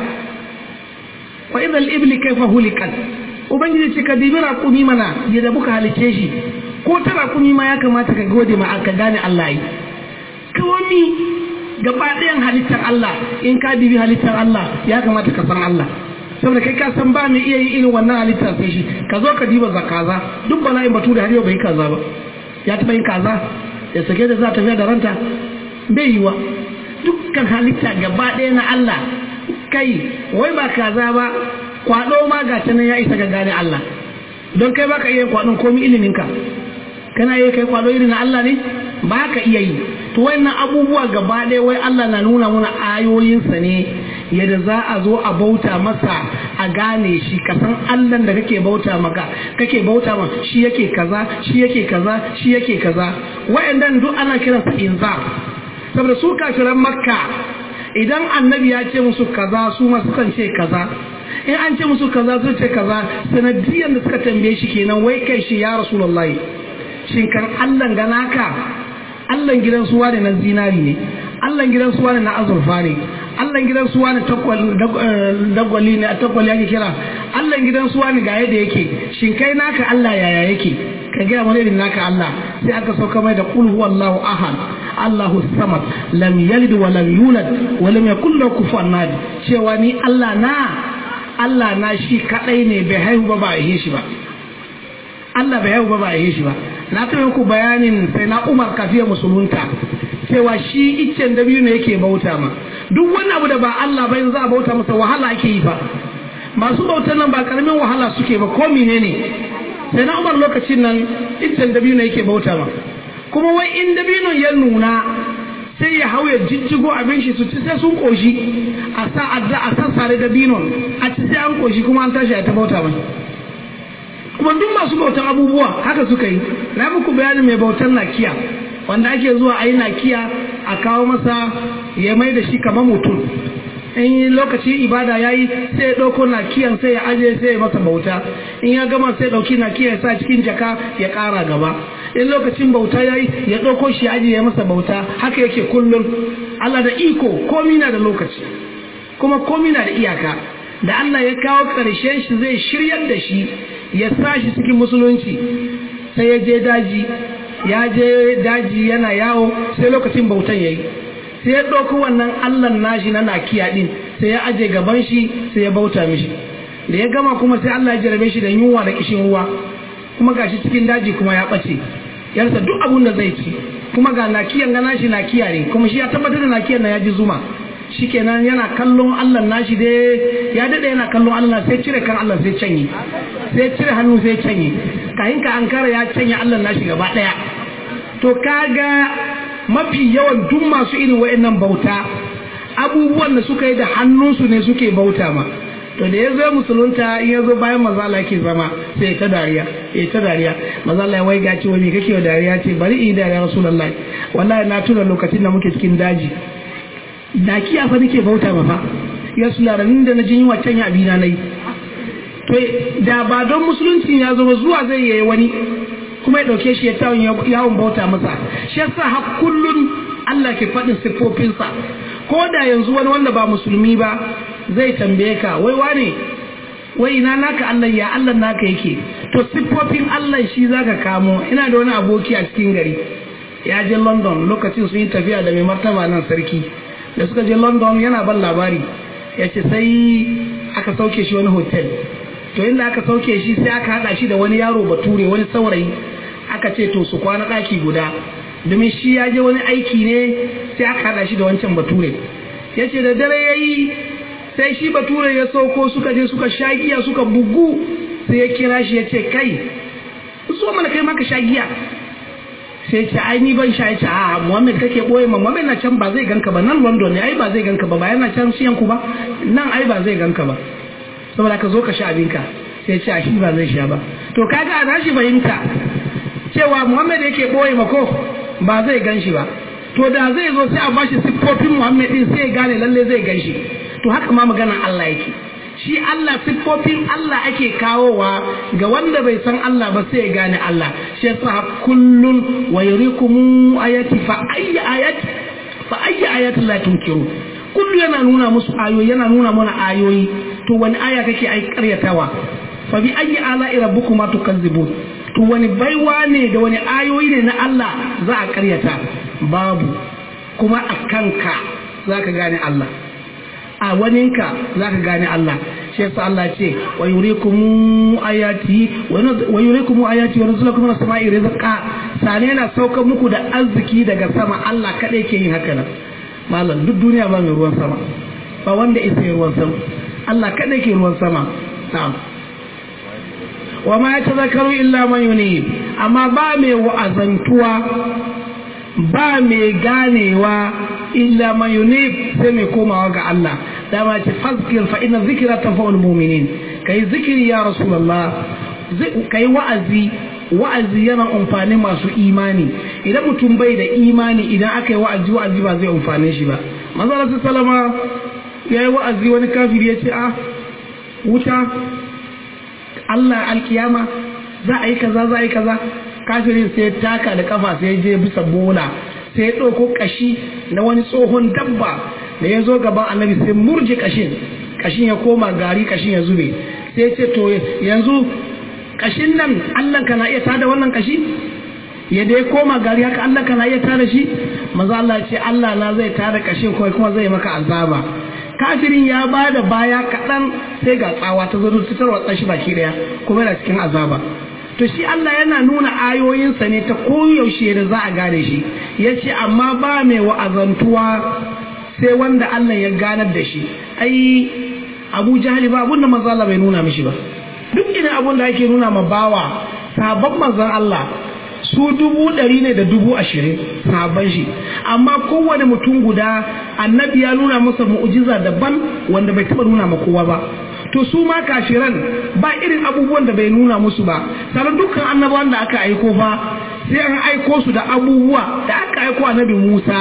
wa idhal ibli kayfa hulikat ubangiji ce ka dibi raƙumi mana yadda muka halice shi ko ta raƙumi ma ya kamata ka gode ma ka gane Allah yi kawami gaba ɗayan halittar Allah in ka dibi halittar Allah ya kamata ka san Allah saboda kai ka san ba mai iya yi irin wannan halittar sai shi ka zo ka diba za kaza duk bala'in batu da har yau bai kaza ba ya taɓa yin kaza ya sake da za ta tafiya da ranta bai yiwa dukkan halitta gaba ɗaya na Allah kai wai ba kaza ba kwado ma ga nan ya isa ga gane Allah don kai baka iya kwadon komi iliminka kana iya kai kwado irin na Allah ne ba ka iya yi to wannan abubuwa gaba ɗaya wai Allah na nuna mana ayoyinsa ne yadda za a zo a bauta masa a gane shi ka san Allah da kake bauta maka kake bauta ma shi yake kaza shi yake kaza shi yake kaza wa'annan duk ana kiransa inzar saboda su kafiran makka idan annabi ya ce musu kaza su ma sukan ce kaza in an ce musu kaza su ce kaza sanadiyan da suka tambaye shi kenan wai kai shi ya rasulullahi shin kan allan gana ka allan gidan suwa ne na zinari ne allan gidan suwa ne na azurfa ne allan gidan suwa ne dagwali ne a takwali ake kira allan gidan suwa ne ga yadda yake shin kai naka allah yaya yake ka gaya mana irin naka allah sai aka sauka mai da kul huwallahu ahad allahu samad lam yalid wa lam yulad wa lam yakul lahu kufuwan ahad cewa ni allah na Allah na shi kadai ne bai haihu ba ba a yi shi ba Allah bai haihu ba ba a yi shi ba na taɓa muku bayanin sai na Umar kafiya musulunta cewa shi iccen da biyu ne yake bauta ma duk wani abu da ba Allah ba za a bauta masa wahala ake yi ba masu bautan nan ba karamin wahala suke ba ko menene sai na Umar lokacin nan iccen da biyu ne yake bauta ma kuma wai in dabinon ya nuna sai ya hau ya jijjigo abin shi su ci sai sun koshi a sa adda a sassare da binon a ci sai an koshi kuma an tashi a ta bauta mai kuma duk masu bautan abubuwa haka suka yi na muku bayanin mai bautan nakiya wanda ake zuwa a yi nakiya a kawo masa ya mai da shi kamar mutum in yi lokaci ibada ya yi sai ya ɗauko nakiyan sai ya aje sai ya masa bauta in ya gama sai ɗauki nakiya ya sa cikin jaka ya ƙara gaba in lokacin bauta ya yi ya ɗauko shi aji ya masa bauta haka yake kullum Allah da iko komi na da lokaci kuma komi na da iyaka da Allah ya kawo ƙarshen shi zai shiryar da shi ya sa shi cikin musulunci sai ya je daji ya je daji yana yawo sai lokacin bautan ya yi sai ya ɗauko wannan Allah nashi na nakiya ɗin sai ya aje gaban shi sai ya bauta mishi da ya gama kuma sai Allah ya jarabe shi da yunwa da kishin ruwa kuma gashi cikin daji kuma ya ɓace yarsa duk abun da zai ci kuma ga nakiyan ga nashi nakiya ne kuma shi ya tabbatar da nakiyan na ya ji zuma shikenan yana kallon Allah nashi dai ya dade yana kallon Allah sai cire kan Allah sai canye sai cire hannu sai canye kahin ka ankara ya canye Allah nashi gaba daya to kaga mafi yawan duk masu irin wayannan bauta abubuwan da suka yi da hannunsu ne suke bauta ma to da ya zo musulunta in ya zo bayan mazala ke zama sai ta dariya ya ta dariya mazala ya waiga ce wani kake wa dariya ce bari in yi dariya rasulullah wallahi na tuna lokacin da muke cikin daji da kiya fa nake bauta ma fa ya sularanin da na jin yi can ya abina nayi to da ba don musulunci ya zo zuwa zai yi wani kuma ya dauke shi ya tawon yawon bauta masa shi yasa har kullun Allah ke faɗin siffofinsa ko da yanzu wani wanda ba musulmi ba zai tambaye ka wai wane wai ina naka Allah ya Allah naka yake to siffofin Allah shi zaka kamo ina da wani aboki a cikin gari ya je London lokacin sun yi tafiya da mai martaba nan sarki da suka je London yana ban labari ya ce sai aka sauke shi wani hotel to inda aka sauke shi sai aka hada shi da wani yaro bature wani saurayi aka ce to su kwana daki guda domin shi ya je wani aiki ne sai aka hada shi da wancan bature ya ce da dare ya yi sai shi bature ya sauko suka je suka sha giya suka bugu sai ya kira shi ya ce kai so mana kai maka sha giya sai ce ai ni ban sha ya ce a Muhammad kake boye ma Muhammad na can ba zai ganka ba nan London ne ai ba zai ganka ba ba yana can siyan ku ba nan ai ba zai ganka ba saboda ka zo ka sha abinka sai ce a shi ba zai sha ba to kaga a shi fahimta cewa Muhammad yake boye ma ko ba zai gan shi ba to da zai zo sai a bashi siffofin Muhammad din sai ya gane lalle zai gan shi to haka ma maganar Allah yake shi Allah siffofin Allah ake kawowa ga wanda bai san Allah ba sai ya gane Allah shi yasa kullun wa yurikum ayati fa ayyi ayati fa ayyi ayati la tunkiru kullu yana nuna musu ayoyi yana nuna mana ayoyi to wani aya kake ai karyatawa fa bi ayyi ala'i rabbukuma tukazzibun to wani baiwa ne da wani ayoyi ne na Allah za a karyata babu kuma a kanka za ka gane Allah a waninka za ka gane Allah shi yasa Allah ce wa yurikum ayati wa yurikum ayati wa rizqakum min as-sama'i rizqa sane yana sauka muku da arziki daga sama Allah kadai ke yin haka nan malam duk duniya ba mai ruwan sama ba wanda isa ruwan sama Allah kadai ke ruwan sama na'am wa ma yatazakaru illa man yunib amma ba mai wa'azantuwa ba mai ganewa illa man yunib sai mai komawa ga Allah dama ce fazkir fa inna zikra tanfa'ul mu'minin kai zikiri ya rasulullah kai wa'azi wa'azi yana amfani masu imani idan mutum bai da imani idan aka yi wa'azi wa'azi ba zai amfane shi ba manzo Allah sallama yayi wa'azi wani kafiri ya ce a wuta Allah alkiyama za a yi kaza za a yi kaza kafirin sai taka da kafa sai je bisa bola sai ya ɗauko kashi na wani tsohon dabba da ya zo gaban annabi sai murje kashin kashin ya koma gari kashin ya zube sai ce to yanzu kashin nan Allah kana iya tada wannan kashi ya dai koma gari haka Allah kana iya tada shi maza Allah ce Allah na zai tada kashin kawai kuma zai maka azaba kafirin ya ba da baya kaɗan sai ga tsawa ta zo ta tarwatsa shi baki ɗaya kuma yana cikin azaba to shi Allah yana nuna ayoyinsa ne ta koyaushe da za a gane shi ya ce amma ba mai wa'azantuwa sai wanda Allah ya ganar da shi ai abu jahali ba abun da manzo Allah bai nuna mishi ba duk irin abun da ake nuna ma bawa sabon manzon Allah su dubu ɗari ne da dubu ashirin sabon shi amma kowane mutum guda annabi ya nuna masa mu'ujiza daban wanda bai taɓa nuna ma kowa ba to su ma kashiran ba irin abubuwan da bai nuna musu ba sannan dukkan annabawan da aka aiko fa sai an aiko su da abubuwa da aka aiko annabi Musa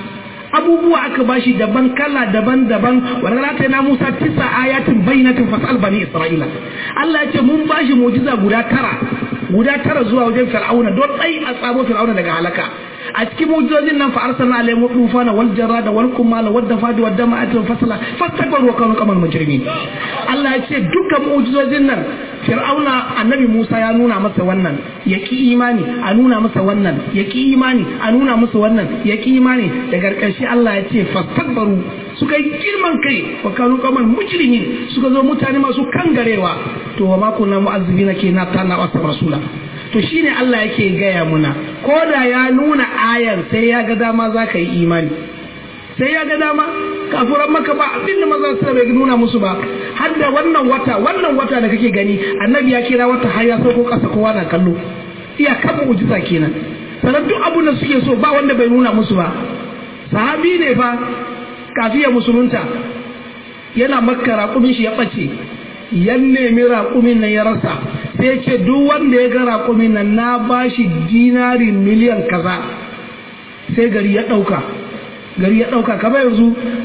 abubuwa aka bashi daban kala daban daban wanda ta na Musa tisa ayatin bayyinatin fasal bani Isra'ila Allah ya ce mun bashi mu'jiza guda tara guda tara zuwa wajen Fir'auna don tsayi a tsabo Fir'auna daga halaka a cikin mu'jizojin nan fa arsalna alaihim tufana wal jarada wal kumala wad dafadi wad dama'ati fasala fastakbaru wa kanu qamal mujrimin Allah ya ce dukkan mu'jizojin nan Fir'auna annabi Musa ya nuna masa wannan ya ki imani a nuna masa wannan ya ki imani a nuna masa wannan ya ki imani daga ƙarshe Allah ya ce fastakbaru suka yi girman kai wa kanu qamal mujrimin suka zo mutane masu kangarewa to wa ma kunna mu'azzibina kenan ta na wasa rasula to shine Allah yake gaya muna ko da ya nuna ayar sai ya ga dama za ka yi imani sai ya ga dama kafuran maka ba abin da maza su bai nuna musu ba har da wannan wata wannan wata da kake gani annabi ya kira wata har ya sauko kasa kowa na kallo iya kan mu'jiza kenan sannan duk abun da suke so ba wanda bai nuna musu ba sahabi ne fa kafiya musulunta yana makka raƙumin shi ya ɓace yan nemi raƙumin nan ya rasa sai ce duk wanda ya ga raƙumin nan na bashi dinari miliyan kaza sai gari ya ɗauka gari ya ɗauka kamar yanzu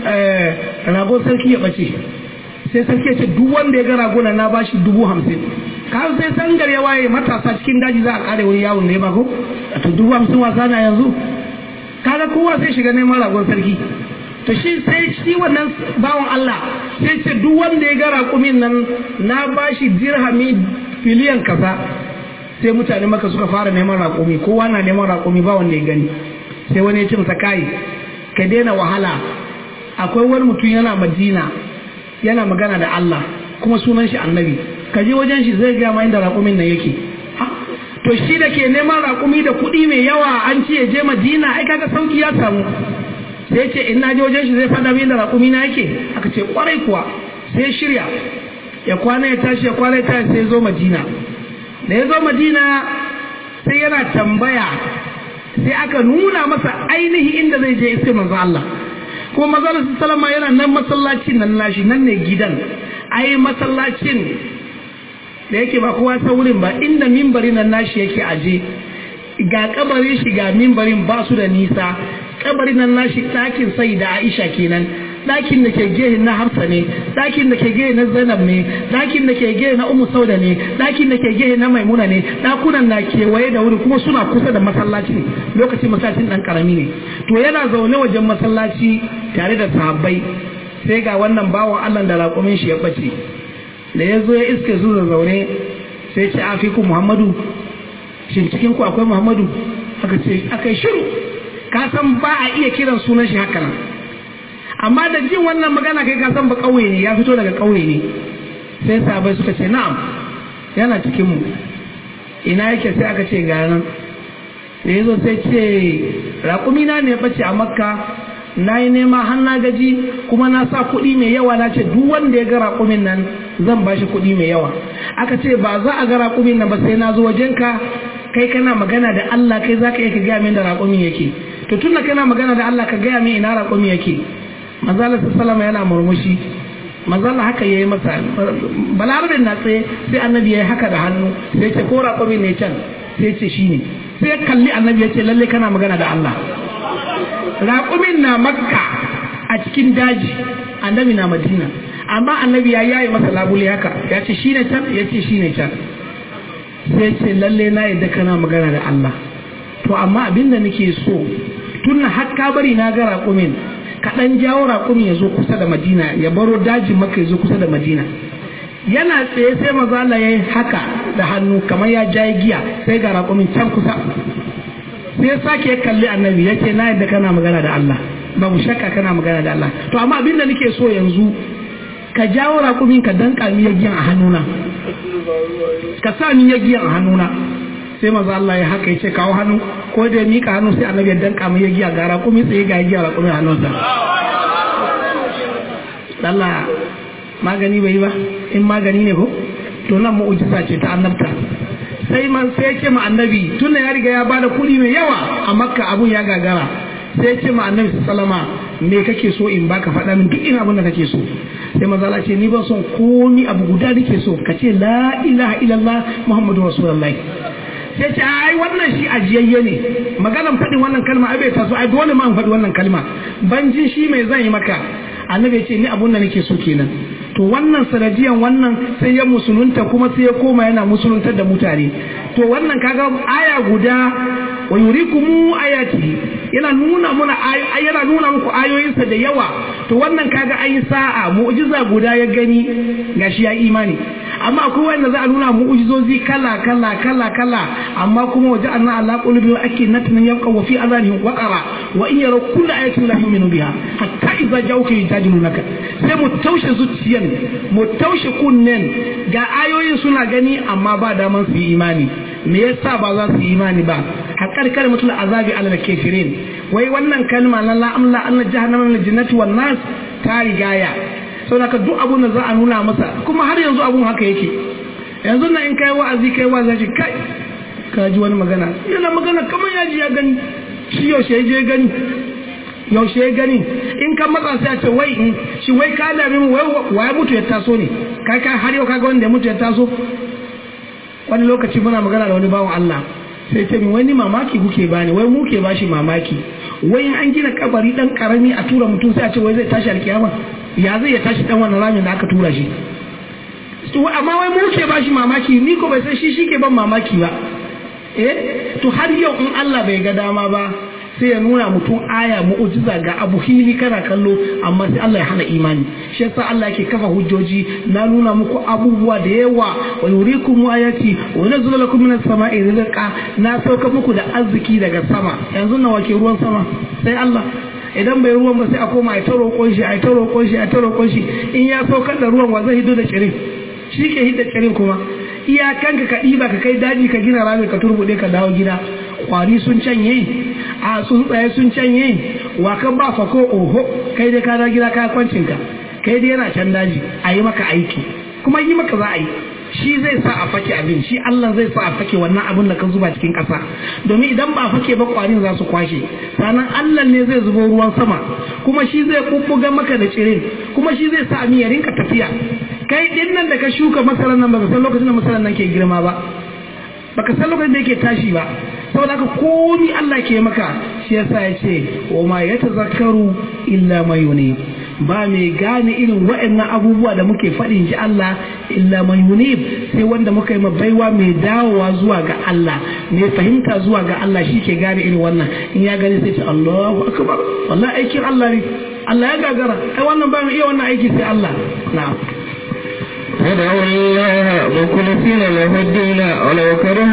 ragon sarki ya ɓace sai sarki ya ce duk wanda ya ga ragona na bashi dubu hamsin kan sai sangar ya waye matasa cikin daji za a kare wani yawon ne ba ko to dubu hamsin wasa na yanzu kaga kowa sai shiga neman ragon sarki to shi sai shi wannan bawan Allah sai ce duk wanda ya ga raƙumin nan na bashi dirhami filiyan kaza sai mutane maka suka fara neman raƙumi kowa na neman raƙumi ba wanda ya gani sai wani ya ce masa kai ka daina wahala akwai wani mutum yana madina yana magana da Allah kuma sunan shi annabi ka je wajen shi zai gaya ma inda raƙumin nan yake to shi da ke neman raƙumi da kuɗi mai yawa an ce ya je madina ai kaga sauki ya samu sai ce in na je wajen shi zai faɗa min da raƙumi na yake aka ce kwarai kuwa sai shirya ya kwana ya tashi ya kwana ya tashi sai zo madina da ya zo madina sai yana tambaya sai aka nuna masa ainihi inda zai je iske manzo Allah kuma manzo sallama yana nan masallacin nan nashi nan ne gidan ai masallacin da yake ba kowa saurin ba inda mimbarin nan nashi yake aje ga kabarin shi ga mimbarin ba su da nisa kabarin nan nashi ɗakin sai da Aisha kenan ɗakin da ke gehe na Hafsa ne ɗakin da ke gehe na Zainab ne ɗakin da ke gehe na Ummu Sauda ne ɗakin da ke gehe na Maimuna ne ɗakunan na kewaye da wuri kuma suna kusa da masallacin lokacin masallacin ɗan karami ne to yana zaune wajen masallaci tare da sahabbai sai ga wannan bawan Allah da raƙumin shi ya bace da ya zo ya iske su da zaune sai ce afiku Muhammadu shin cikin ku akwai Muhammadu aka ce aka shiru ka san ba a iya kiran sunan shi haka nan amma da jin wannan magana kai ka san ba kauye ne ya fito daga kauye ne sai sabai suka ce na'am yana cikin mu ina yake sai aka ce ga nan da yazo sai ce raƙumi na ne bace a makka na yi nema har na gaji kuma na sa kuɗi mai yawa na ce duk wanda ya ga raƙumin nan zan ba shi kuɗi mai yawa aka ce ba za a ga raƙumin nan ba sai na zo wajenka kai kana magana da Allah kai za ka iya ka gaya min da raƙumin yake to tunda kana magana da Allah ka gaya min ina raƙumin yake manzala sallama yana murmushi manzala haka yayi masa balarabin na tsaye sai annabi yayi haka da hannu sai ce ko raƙumin ne can sai ce shine sai ya kalli annabi ya ce lalle kana magana da Allah raƙumin na makka a cikin daji annabi na madina amma annabi ya yayi masa labule haka ya ce shine can ya ce shine can sai ce lalle na yadda kana magana da Allah to amma abin da nake so tun har ka bari na ga raƙumin ka ɗan jawo raƙumin ya zo kusa da madina ya baro dajin maka ya zo kusa da madina yana tsaye sai maza Allah ya yi haka da hannu kamar ya jaye giya sai ga raƙumin can kusa sai ya sake ya kalli annabi ya ce na yadda kana magana da Allah babu shakka kana magana da Allah to amma abin da nake so yanzu ka jawo raƙumin ka danka mi giyan a hannuna ka sa ni giyan a hannuna sai maza Allah ya haka ya ce kawo hannu ko da ya mika hannu sai annabi ya danka mi giya ga raƙumi tsaye ga giya raƙumin hannunsa Allah magani bai ba in magani ne ko to nan mu'ujiza ce ta annabta sai man sai ce ma annabi tunda ya riga ya bada kuɗi mai yawa a makka abun ya gagara sai ce ma annabi sallama me kake so in baka faɗa min duk ina abin da kake so sai manzo Allah ce ni ban son komi abu guda nake so ka ce la ilaha illallah muhammadu rasulullahi sai ce ai wannan shi ajiyayye ne maganan faɗin wannan kalma ai bai taso ai dole ma in faɗi wannan kalma ban jin shi mai zan yi maka annabi ya ce ni abun da nake so kenan to wannan sanadiyan wannan sai ya musulunta kuma sai ya koma yana musuluntar da mutane to wannan kaga aya guda wa yurikumu ayati yana nuna muna yana nuna muku ayoyinsa da yawa to wannan kaga ayi sa'a mu'jiza guda ya gani gashi ya imani amma akwai wanda za a nuna mu'jizozi kala kala kala kala amma kuma waje anna ala qulubi wa akinatun yabqa wa fi adhanihim waqara wa in yaraw kull ayatin la yu'minu biha hatta idza ja'uka yujadilunaka sai mu taushe zuciyan mu taushe kunnen ga ayoyin suna gani amma ba daman su yi imani me yasa ba za su yi imani ba haƙar kalmatul azabi ala kafirin wai wannan kalma na la amla anna jahannama min jannati wan nas ta rigaya saboda ka duk abun da za a nuna masa kuma har yanzu abun haka yake yanzu na in kai wa'azi kai wa'azi kai ka ji wani magana yana magana kamar ya ji ya gani shi yaushe ya je gani yaushe ya gani in ka matsa sai a ce wai in shi wai ka dame mu wai waye mutu ya taso ne kai kai har yau kaga wanda ya mutu ya taso wani lokaci muna magana da wani bawan Allah sai ce min wani mamaki kuke bani wai mu ke bashi mamaki wai an gina kabari dan karami a tura mutum sai a ce wai zai tashi alkiyama ya zai ya tashi dan wannan ramin da aka tura shi to amma wai mu ke bashi mamaki ni ko bai san shi shi ke ban mamaki ba eh to har yau in Allah bai ga dama ba sai ya nuna mutum aya mu'ujiza ga abu hili kana kallo amma sai Allah ya hana imani shi yasa Allah yake kafa hujjoji na nuna muku abubuwa da yawa wa yurikum ayati wa nazzalu lakum minas sama'i rizqa na sauka muku da arziki daga sama yanzu nawa ke ruwan sama sai Allah idan bai ruwan ba sai a koma a ta roƙon shi a ta roƙon shi a ta roƙon shi in ya saukar da ruwan wa zai hido da cirin shi ke hidda cirin kuma iyakanka ka ɗiba ka kai daji ka gina rami ka turbuɗe ka dawo gida kwari sun canye a tsuntsaye sun canye wa kan ba fa ko oho kai dai ka dawo gida ka kwancin ka kai dai yana can daji a yi maka aiki kuma yi maka za a yi shi zai sa a fake abin shi Allah zai sa a fake wannan abin da ka zuba cikin ƙasa domin idan ba a fake ba kwarin za su kwashe sannan Allah ne zai zubo ruwan sama kuma shi zai bubbuga maka da cirin kuma shi zai sa ya rinka tafiya kai din nan da ka shuka masaran nan baka san lokacin da masaran nan ke girma ba baka san lokacin da yake tashi ba saboda haka komi Allah ke maka shi yasa ya ce wa ma yatazakkaru illa man yunib ba mai gane irin waɗannan abubuwa da muke faɗin ji Allah illa man yunib sai wanda muka yi baiwa mai dawowa zuwa ga Allah mai fahimta zuwa ga Allah shi ke gane irin wannan in ya gani sai ce Allahu akbar wallahi aikin Allah ne Allah ya gagara ai wannan ba mai iya wannan aiki sai Allah na'am ادعوا الله مخلصين له الدين ولو كره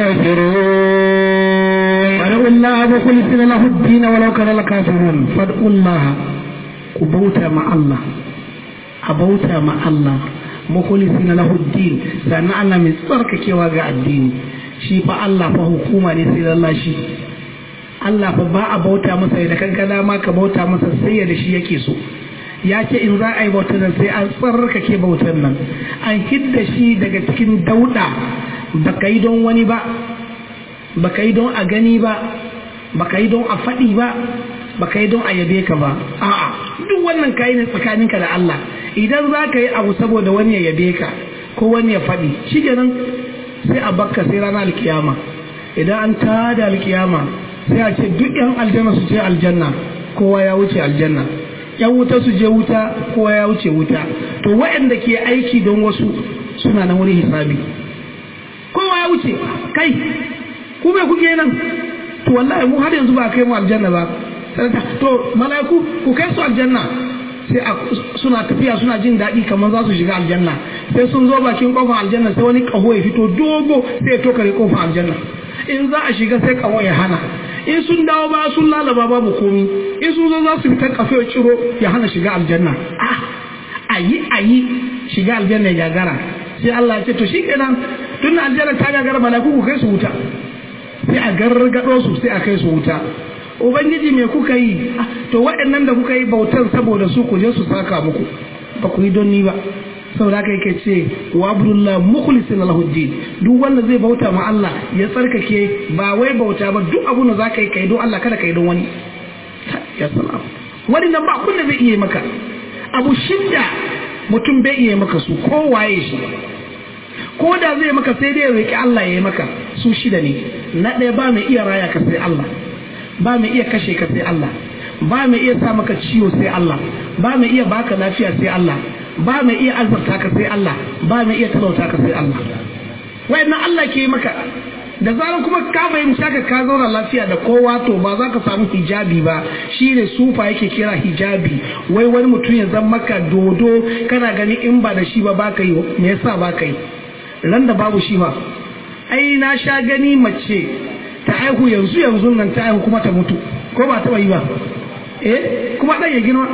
الكافرون فادعوا الله مخلصين له الدين ولو كره الكافرون فادعوا الله كبوتا مع الله أبوتا مع الله مخلصين له الدين سأنا الله من صرك كيوا الدين shi fa Allah fa hukuma ne sai Allah shi Allah fa ba a bauta masa da kanka dama ka bauta masa sai da shi yake so ya ce in za a yi bautar nan sai an tsarkake bautar nan an hidda shi daga cikin dauda baka yi don wani ba baka yi don a gani ba baka yi don a faɗi ba baka yi don a yabe ka ba a'a duk wannan kayi ne tsakaninka da Allah idan za ka yi abu saboda wani ya yabe ka ko wani ya faɗi shi kenan sai a bakka sai ranar alkiyama idan an tada alkiyama sai a ce duk yan aljanna su ce aljanna kowa ya wuce aljanna yan wuta su je wuta kowa ya wuce wuta to waɗanda ke aiki don wasu suna nan wani hisabi kowa ya wuce kai ku bai kuke nan to wallahi mu har yanzu ba kai mu aljanna ba to mala'iku ku kai su aljanna sai suna tafiya suna jin daɗi kamar za su shiga aljanna sai sun zo bakin kofar aljanna sai wani ƙaho ya fito dogo sai ya tokare kofar aljanna in za a shiga sai ƙaho ya hana in sun dawo ba sun lalaba babu komi in sun zo za su fitar kafe ciro ya hana shiga aljanna a yi a yi shiga aljanna ya gagara sai Allah ya ce to shikenan tun aljanna ta gagara malaku ku kai su wuta sai a gargado su sai a kai su wuta ubangiji me kuka yi to waɗannan da kuka yi bautan saboda su ku je su saka muku ba ku yi don ni ba saboda haka yake ce wa abdullah mukhlisin lahu din duk wanda zai bauta ma Allah ya tsarkake ba wai bauta ba duk abun da zaka yi kai don Allah kada kai don wani ya salam wani nan ba kun da zai iya maka abu shidda mutum bai iya maka su ko waye shi ko da zai maka sai dai roki Allah ya yi maka su shida ne na ɗaya ba mai iya raya ka sai Allah ba mai iya kashe ka sai Allah ba mai iya sa maka ciwo sai Allah ba mai iya baka lafiya sai Allah ba mai iya azurta ka sai Allah ba mai iya talauta ka sai Allah wayannan Allah ke maka da zarar kuma ka fahimci haka ka zauna lafiya da kowa to ba za ka samu hijabi ba shi ne sufa yake kira hijabi wai wani mutum ya zama maka dodo kana gani in ba da shi ba ba ka yi me yasa ba ka yi ran da babu shi ba ai na sha gani mace ta aihu yanzu yanzu nan ta aihu kuma ta mutu ko ba taɓa yi ba eh kuma ɗan ya girma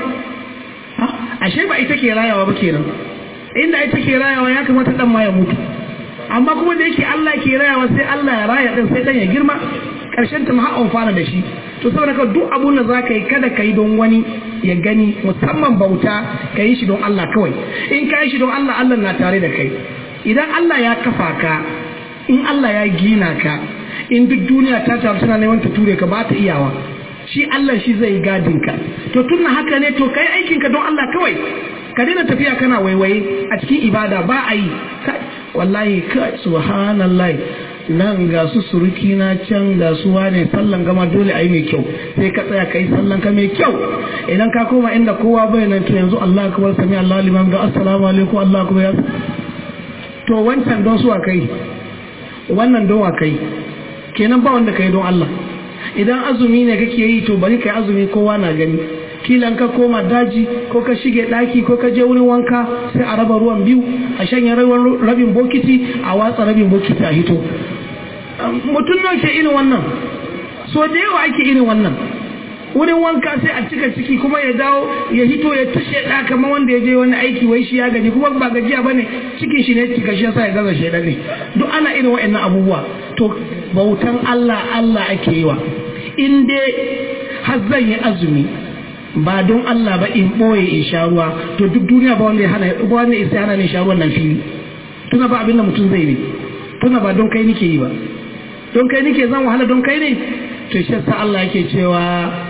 ashe ba ita ke rayawa ba kenan inda ita ke rayawa ya kamata ɗan ma ya mutu amma kuma da yake Allah ke rayawa sai Allah ya raya ɗan sai ɗan ya girma ƙarshen ta ma fara da shi to saboda ka duk abun da za ka yi kada ka yi don wani ya gani musamman bauta ka yi shi don Allah kawai in ka yi shi don Allah Allah na tare da kai idan Allah ya kafa ka in Allah ya gina ka in duk duniya ta taru tana neman ta ture ka ba ta iyawa shi Allah shi zai gadin ka to tun haka ne to kai aikin ka don Allah kawai ka daina tafiya kana waiwaye a cikin ibada ba a yi wallahi ka subhanallahi nan ga su suruki na can ga su wane sallan gama dole a yi mai kyau sai ka tsaya ka yi sallan ka mai kyau idan ka koma inda kowa bai nan to yanzu Allah akbar sami Allah liman ga assalamu alaikum Allah akbar ya to wancan don su kai wannan don wa kai kenan ba wanda kai don Allah idan azumi ne kake yi to bari kai azumi kowa na gani kilan ka koma daji ko ka shige daki ko ka je wurin wanka sai a raba ruwan biyu a shanya rabin bokiti a watsa rabin bokiti a hito mutum nan ke irin wannan so da yawa ake irin wannan wurin wanka sai a cika ciki kuma ya dawo ya hito ya tushe da kamar wanda ya je wani aiki wai shi ya gaji kuma ba gajiya bane cikin shi ne cika shi yasa ya gaza shi ne duk ana irin wa'annan abubuwa to bautan Allah Allah ake yi wa in dai har zan yi azumi ba don Allah ba in boye in sha ruwa to duk duniya ba wanda ya hana ba wanda ya hana ne sha ruwan nan fili tuna ba abin da mutum zai ne tuna ba don kai nike yi ba don kai nike zan wahala don kai ne to shi yasa Allah yake cewa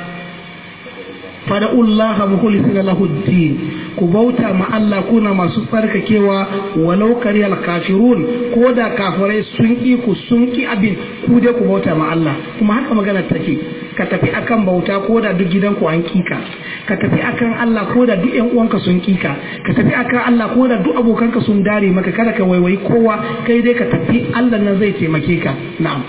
fada'ullaha mukhlisina lahu din ku bauta ma Allah kuna masu tsarkakewa walau kariyal kafirun ko da kafirai sun ki ku sun ki abin ku dai ku bauta ma Allah kuma haka magana take ka tafi akan bauta ko da duk gidanku an kika ka tafi akan Allah ko da duk ƴan uwanka sun kika ka tafi akan Allah ko da duk abokanka sun dare maka kada ka waiwayi kowa kai dai ka tafi Allah nan zai taimake ka na'am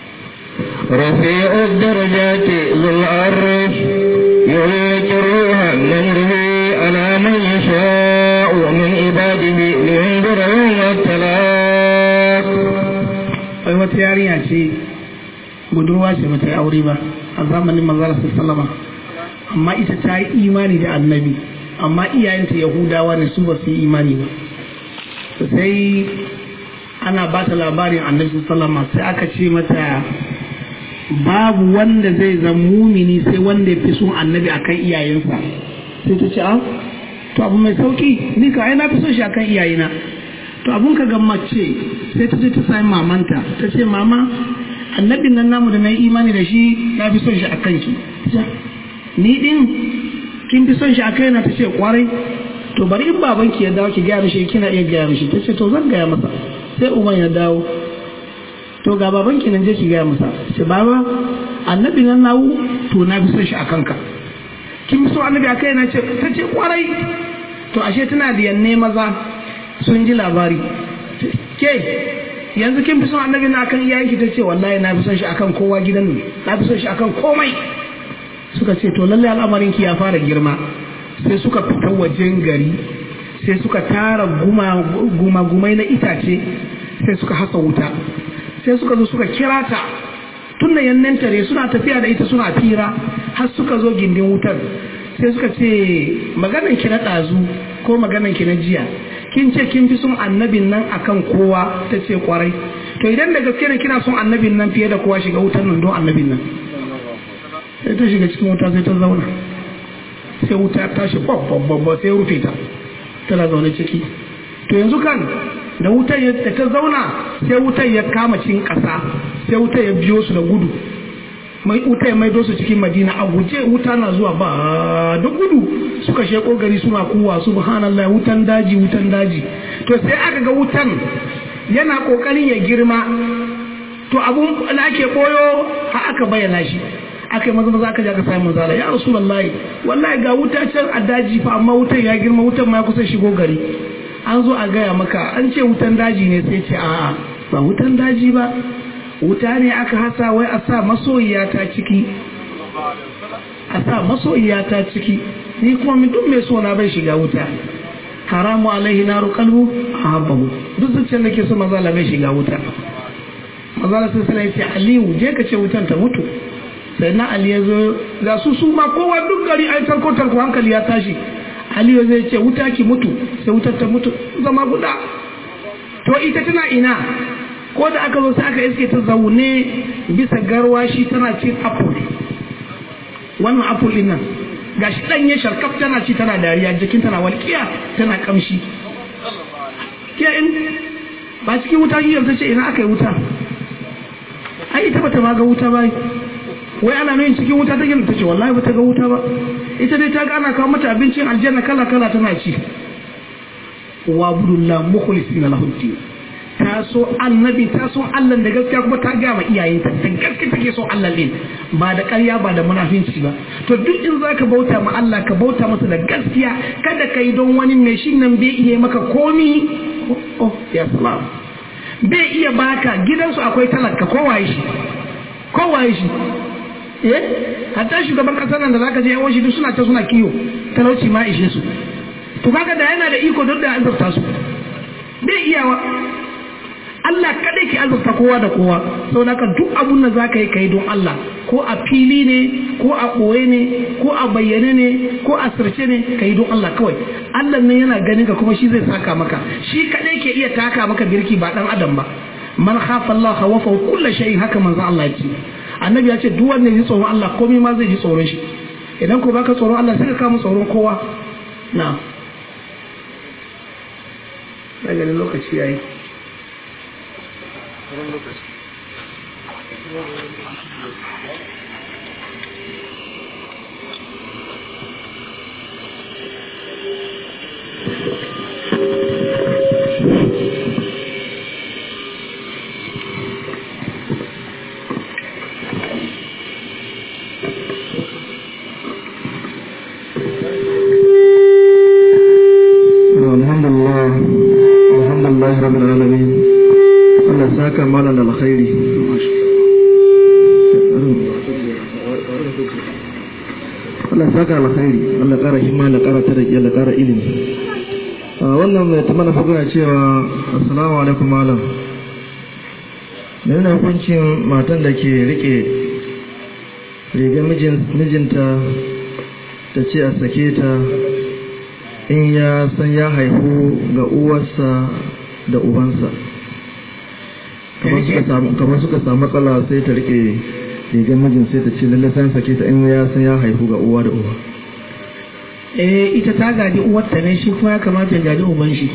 رفيع الدرجات ذو العرش يلك الروح من أمره على من يشاء من عباده لينذر يوم التلاق wai wata yarinya ce budurwa ce bata yi aure ba a zamanin manzara sallama amma ita ta yi imani da annabi amma iyayenta yahudawa ne su ba su yi imani ba sai ana ba ta labarin annabi sallama sai aka ce mata babu wanda zai zama mumini sai wanda ya fi son annabi akan iyayensa sai ta ce ah to abu mai sauki ni ka ai na fi son shi akan iyayena to abun ka ga mace sai ta je ta sami mamanta ta ce mama annabin nan namu da na yi imani da shi na fi son shi akan ki ni din kin fi son shi akan na ta ce kwarai to bari in babanki ya dawo ki gaya mishi kina iya gaya mishi ta ce to zan gaya masa sai uban ya dawo to ga baban ki nan je ki gaya masa ce baba annabi nan nawu to na fi son shi a kanka kin fi so annabi a kai na ce ta ce kwarai to ashe tana da yanne maza sun ji labari ke yanzu kin fi son annabi na akan iyayenki ta ce wallahi na fi son shi akan kowa gidan nan na fi son shi akan komai suka ce to lallai al'amarin ki ya fara girma sai suka fita wajen gari sai suka tara guma-gumai na itace sai suka hasa wuta sai suka zo suka kira ta tun da yannan tare suna tafiya da ita suna fira har suka zo gindin wutar sai suka ce maganan ki na ɗazu ko maganan ki na jiya kin ce kin fi son annabin nan akan kowa ta ce kwarai to idan da gaske ne kina son annabin nan fiye da kowa shiga wutar nan don annabin nan sai ta shiga cikin wuta sai ta zauna sai wuta ta tashi babba sai rufe ta tana zaune ciki to yanzu kan da wutar da ta zauna sai wutar ya kama cikin ƙasa sai wutar ya biyo su da gudu mai wutar ya maido su cikin madina a guje wuta na zuwa ba da gudu suka sheko gari suna kuwa subhanallah wutan daji wutan daji to sai aka ga wutan yana kokarin ya girma to abun da ake koyo har aka bayyana shi aka yi maza maza aka je aka sami manzala ya rasulullahi wallahi ga wuta can a daji fa amma wutan ya girma wutan ma ya kusa shigo gari an zo a gaya maka an ce wutan daji ne sai ce a'a ba wutan daji ba wuta ne aka hasa wai a sa masoyiya ta ciki a sa masoyiya ta ciki ni kuma min duk mai sona bai shiga wuta haramu alaihi naru kalbu a habbahu duk zuciyar da ke so mazala bai shiga wuta mazala sai sai ce aliyu je ka ce wutan ta mutu sai na ali ya zo ga su su ma kowa duk gari ai tarko tarko hankali ya tashi aliyu zai ce wuta ki mutu sai wutar ta mutu zama guda to ita tana ina ko da aka zo sai aka iske ta zaune bisa garwashi tana cin apple wannan apple din nan gashi danye sharkaf tana ci tana dariya jikin tana walƙiya tana kamshi ke in ba cikin wuta yi ta ce ina aka yi wuta ai ita bata ma ga wuta ba wai ana nuna cikin wuta take ta ce wallahi bata ga wuta ba ita dai ta ga ana kawo mata abincin aljanna kala kala tana ci wa budullah mukhlisina lahu din ta so annabi ta so Allah da gaskiya kuma ta ga ma iyayenta da gaskiya take so Allah din ba da ƙarya ba da munafinci ba to duk in zaka bauta ma Allah ka bauta masa da gaskiya kada ka yi don wani mai shi nan bai iya maka komi oh ya salam bai iya baka gidansu akwai talaka kowaye shi kowaye shi eh hatta shugaban kasar nan da zaka je yawan shi duk suna ta suna kiyo talauci ma ishe su to kaga da yana da iko duk da azurta su bai iyawa Allah kadai ke azurta kowa da kowa sau da duk abun da zaka yi kai don Allah ko a fili ne ko a ɓoye ne ko a bayyane ne ko a sirce ne ka yi don Allah kawai Allah ne yana ganin ka kuma shi zai saka maka shi kadai ke iya taka maka birki ba dan adam ba man khafa Allah khawafa kullu shay'in haka manzo Allah ya ce annabi ya ce duk wanda ji tsoron Allah komai ma zai ji tsoron shi idan ko baka tsoron Allah sai ka kama tsoron kowa na'am daga lokaci yayi alhamdulillah alhamdulillah rabbil alamin Allah saka mana da alkhairi Allah saka alkhairi Allah kara himma Allah kara tarki Allah kara ilimi a wannan mai ta mana fagana cewa assalamu alaikum malam yana hukuncin matan da ke rike rigar mijinta ta ce a sake ta in ya san ya haihu ga uwarsa da ubansa kamar suka samu matsala sai ta rike rigar mijin sai ta ce lalle san sake ta in ya san ya haihu ga uwa da uwa eh ita ta gaji uwarta ne shi kuma ya kamata ya gaji uban shi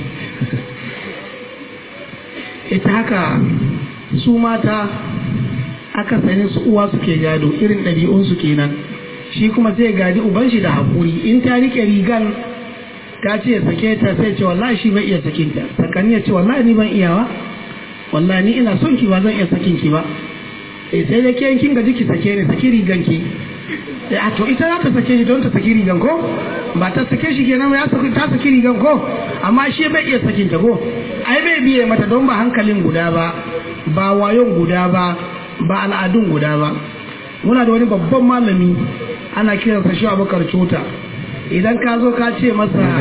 ita haka su mata aka sani su uwa suke gado irin ɗabi'unsu kenan shi kuma sai gaji uban shi da haƙuri in ta rike rigan ta ce sake ta sai ce wallahi shi bai iya sakin ta sakani ya ce wallahi ni ban iyawa wallahi ni ina son ki ba zan iya sakin ki ba eh sai da ke kin gaji ki sake ni saki rigan ki eh a to ita za ta sake shi don ta saki rigan ko ba ta sake shi kenan ya saki ta saki rigan ko amma shi bai iya sakin ta ko ai bai biye mata don ba hankalin guda ba ba wayon guda ba ba al'adun guda ba muna da wani babban malami ana kiransa shi abokar cuta idan ka zo ka ce masa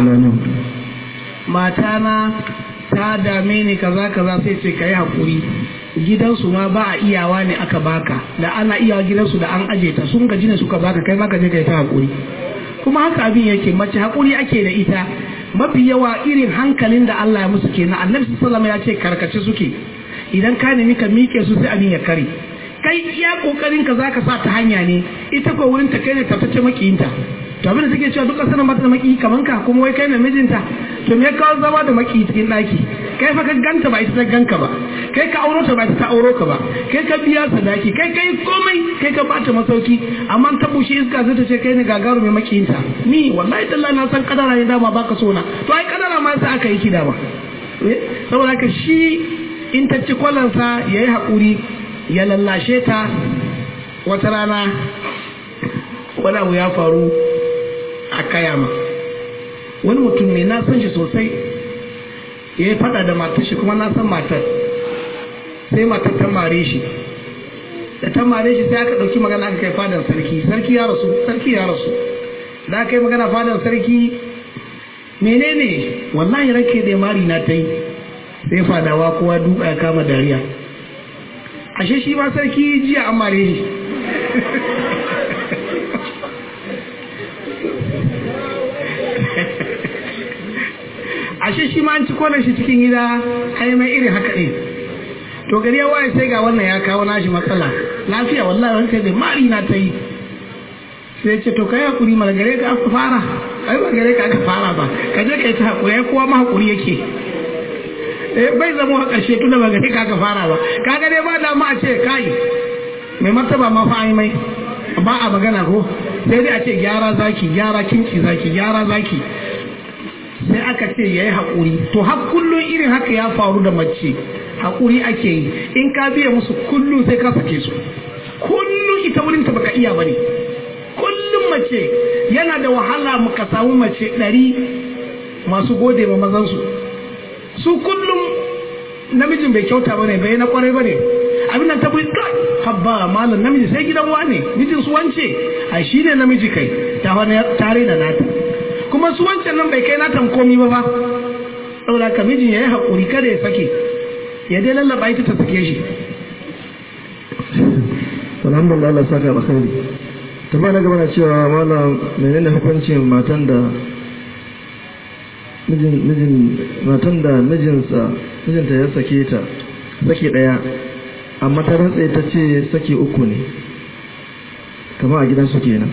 matana ta dame ni kaza kaza sai ce ka yi haƙuri gidansu ma ba a iyawa ne aka baka da ana iyawa gidansu da an aje ta sun gaji ne suka baka kai ma ka je ka yi ta haƙuri kuma haka abin yake mace haƙuri ake da ita mafi yawa irin hankalin da Allah ya musu kenan annabi sallallahu ya ce karkace suke idan ka nemi ka miƙe su sai abin ya kare kai iya kokarin ka zaka sa ta hanya ne ita ko wurin ta kai ne ta tace makiyinta to abin da take cewa duk kasar ba ta da maki kaman ka kuma wai kai na mijinta to me kawo zama da maki cikin daki kai fa ka ganta ba ita ta ganka ba kai ka auro ta ba ita ta auro ka ba kai ka biya sadaki kai kai komai kai ka bata masauki amma ta bushe iska zai ta ce kai ne gagaru mai makiyinta ni wallahi tallahi na san kadara ne dama baka so na to ai kadara ma sai aka yi ki dama saboda ka shi in ta ci kwalansa yayi hakuri ya lallashe ta wata rana wani abu ya faru a kayama wani mutum ne na san shi sosai ya yi fada da matar shi kuma na san matar sai matar ta mare shi da ta mare shi sai aka ɗauki magana aka kai fadan sarki sarki ya rasu sarki ya rasu da aka yi magana fadan sarki menene wallahi rake da mari na ta yi sai fadawa kowa duka ya kama dariya ashe shi ma sarki jiya an mare shi ashe shi ma an ci kwanan shi cikin gida ai mai irin haka ne to gari ya waye sai ga wannan ya kawo nashi matsala lafiya wallahi wani kai mari na ta yi sai ce to kai hakuri mana gare ka aka fara ai ba gare ka aka fara ba ka je kai ta hakuri ai kowa ma hakuri yake eh bai zama a ƙarshe tunda ba gare ka aka fara ba kaga dai ba da ma a ce kai mai martaba ma fa ai mai ba a magana ko sai dai a ce gyara zaki gyara kinki zaki gyara zaki sai aka ce ya yi haƙuri to har kullum irin haka ya faru da mace haƙuri ake yi in ka biya musu kullum sai ka sake su kullum ita wurin ta baka iya bane kullum mace yana da wahala muka samu mace ɗari masu gode ma mazansu su kullum namijin bai kyauta bane bai na kwarai bane abin nan ta bai kai habba malam namiji sai gidan wane mijin su wance a shi ne namiji kai ta wani tare da nata kuma su wancan nan bai kai nata komi ba ba saboda ka mijin ya yi haƙuri kada ya sake ya dai lallaba ita ta sake shi alhamdulillah Allah saka alkhairi tambaya na gaba na cewa malam menene hukuncin matan da mijin mijin matan da mijinsa mijinta ya sake ta sake daya amma ta rantsa ta ce sake uku ne kamar a gidansu kenan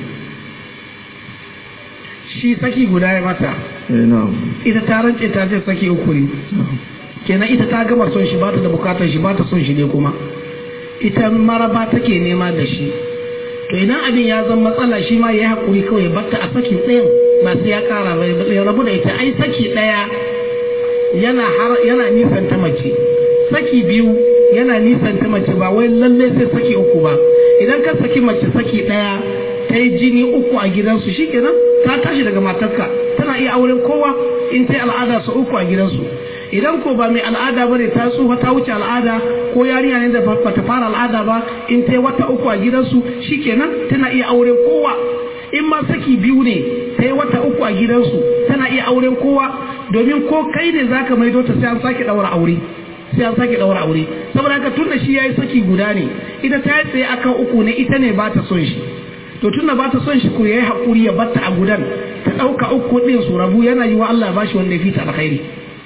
shi saki guda ya mata eh na'am ita ta rance ta ce saki uku ne kenan ita ta gama son shi ba ta da bukatar shi ba ta son shi ne kuma ita maraba take nema da shi to idan abin ya zama matsala shi ma ya haƙuri kawai ya batta a saki ɗayan ba sai ya ƙara ba ya rabu da ita ai saki ɗaya yana har yana nisan ta mace saki biyu yana nisan ta mace ba wai lalle sai saki uku ba idan ka saki mace saki ɗaya ta yi jini uku a gidansu shikenan ta tashi daga matarka tana iya auren kowa in ta yi al'ada su uku a gidansu idan ko ba mai al'ada bane ta tsufa ta wuce al'ada ko yarinya ne da ba ta fara al'ada ba in ta yi wata uku a gidansu shikenan tana iya auren kowa in ma saki biyu ne ta yi wata uku a gidansu tana iya auren kowa domin ko kai ne zaka maido ta sai an sake daura aure sai an sake daura aure saboda haka tunda shi yayi saki guda ne ita ta yi tsaye akan uku ne ita ne ba ta son shi to tunda ba ta son shi ko yayi hakuri ya batta a gudan ta dauka uku din su rabu yana yi wa Allah bashi wanda ya fita alkhairi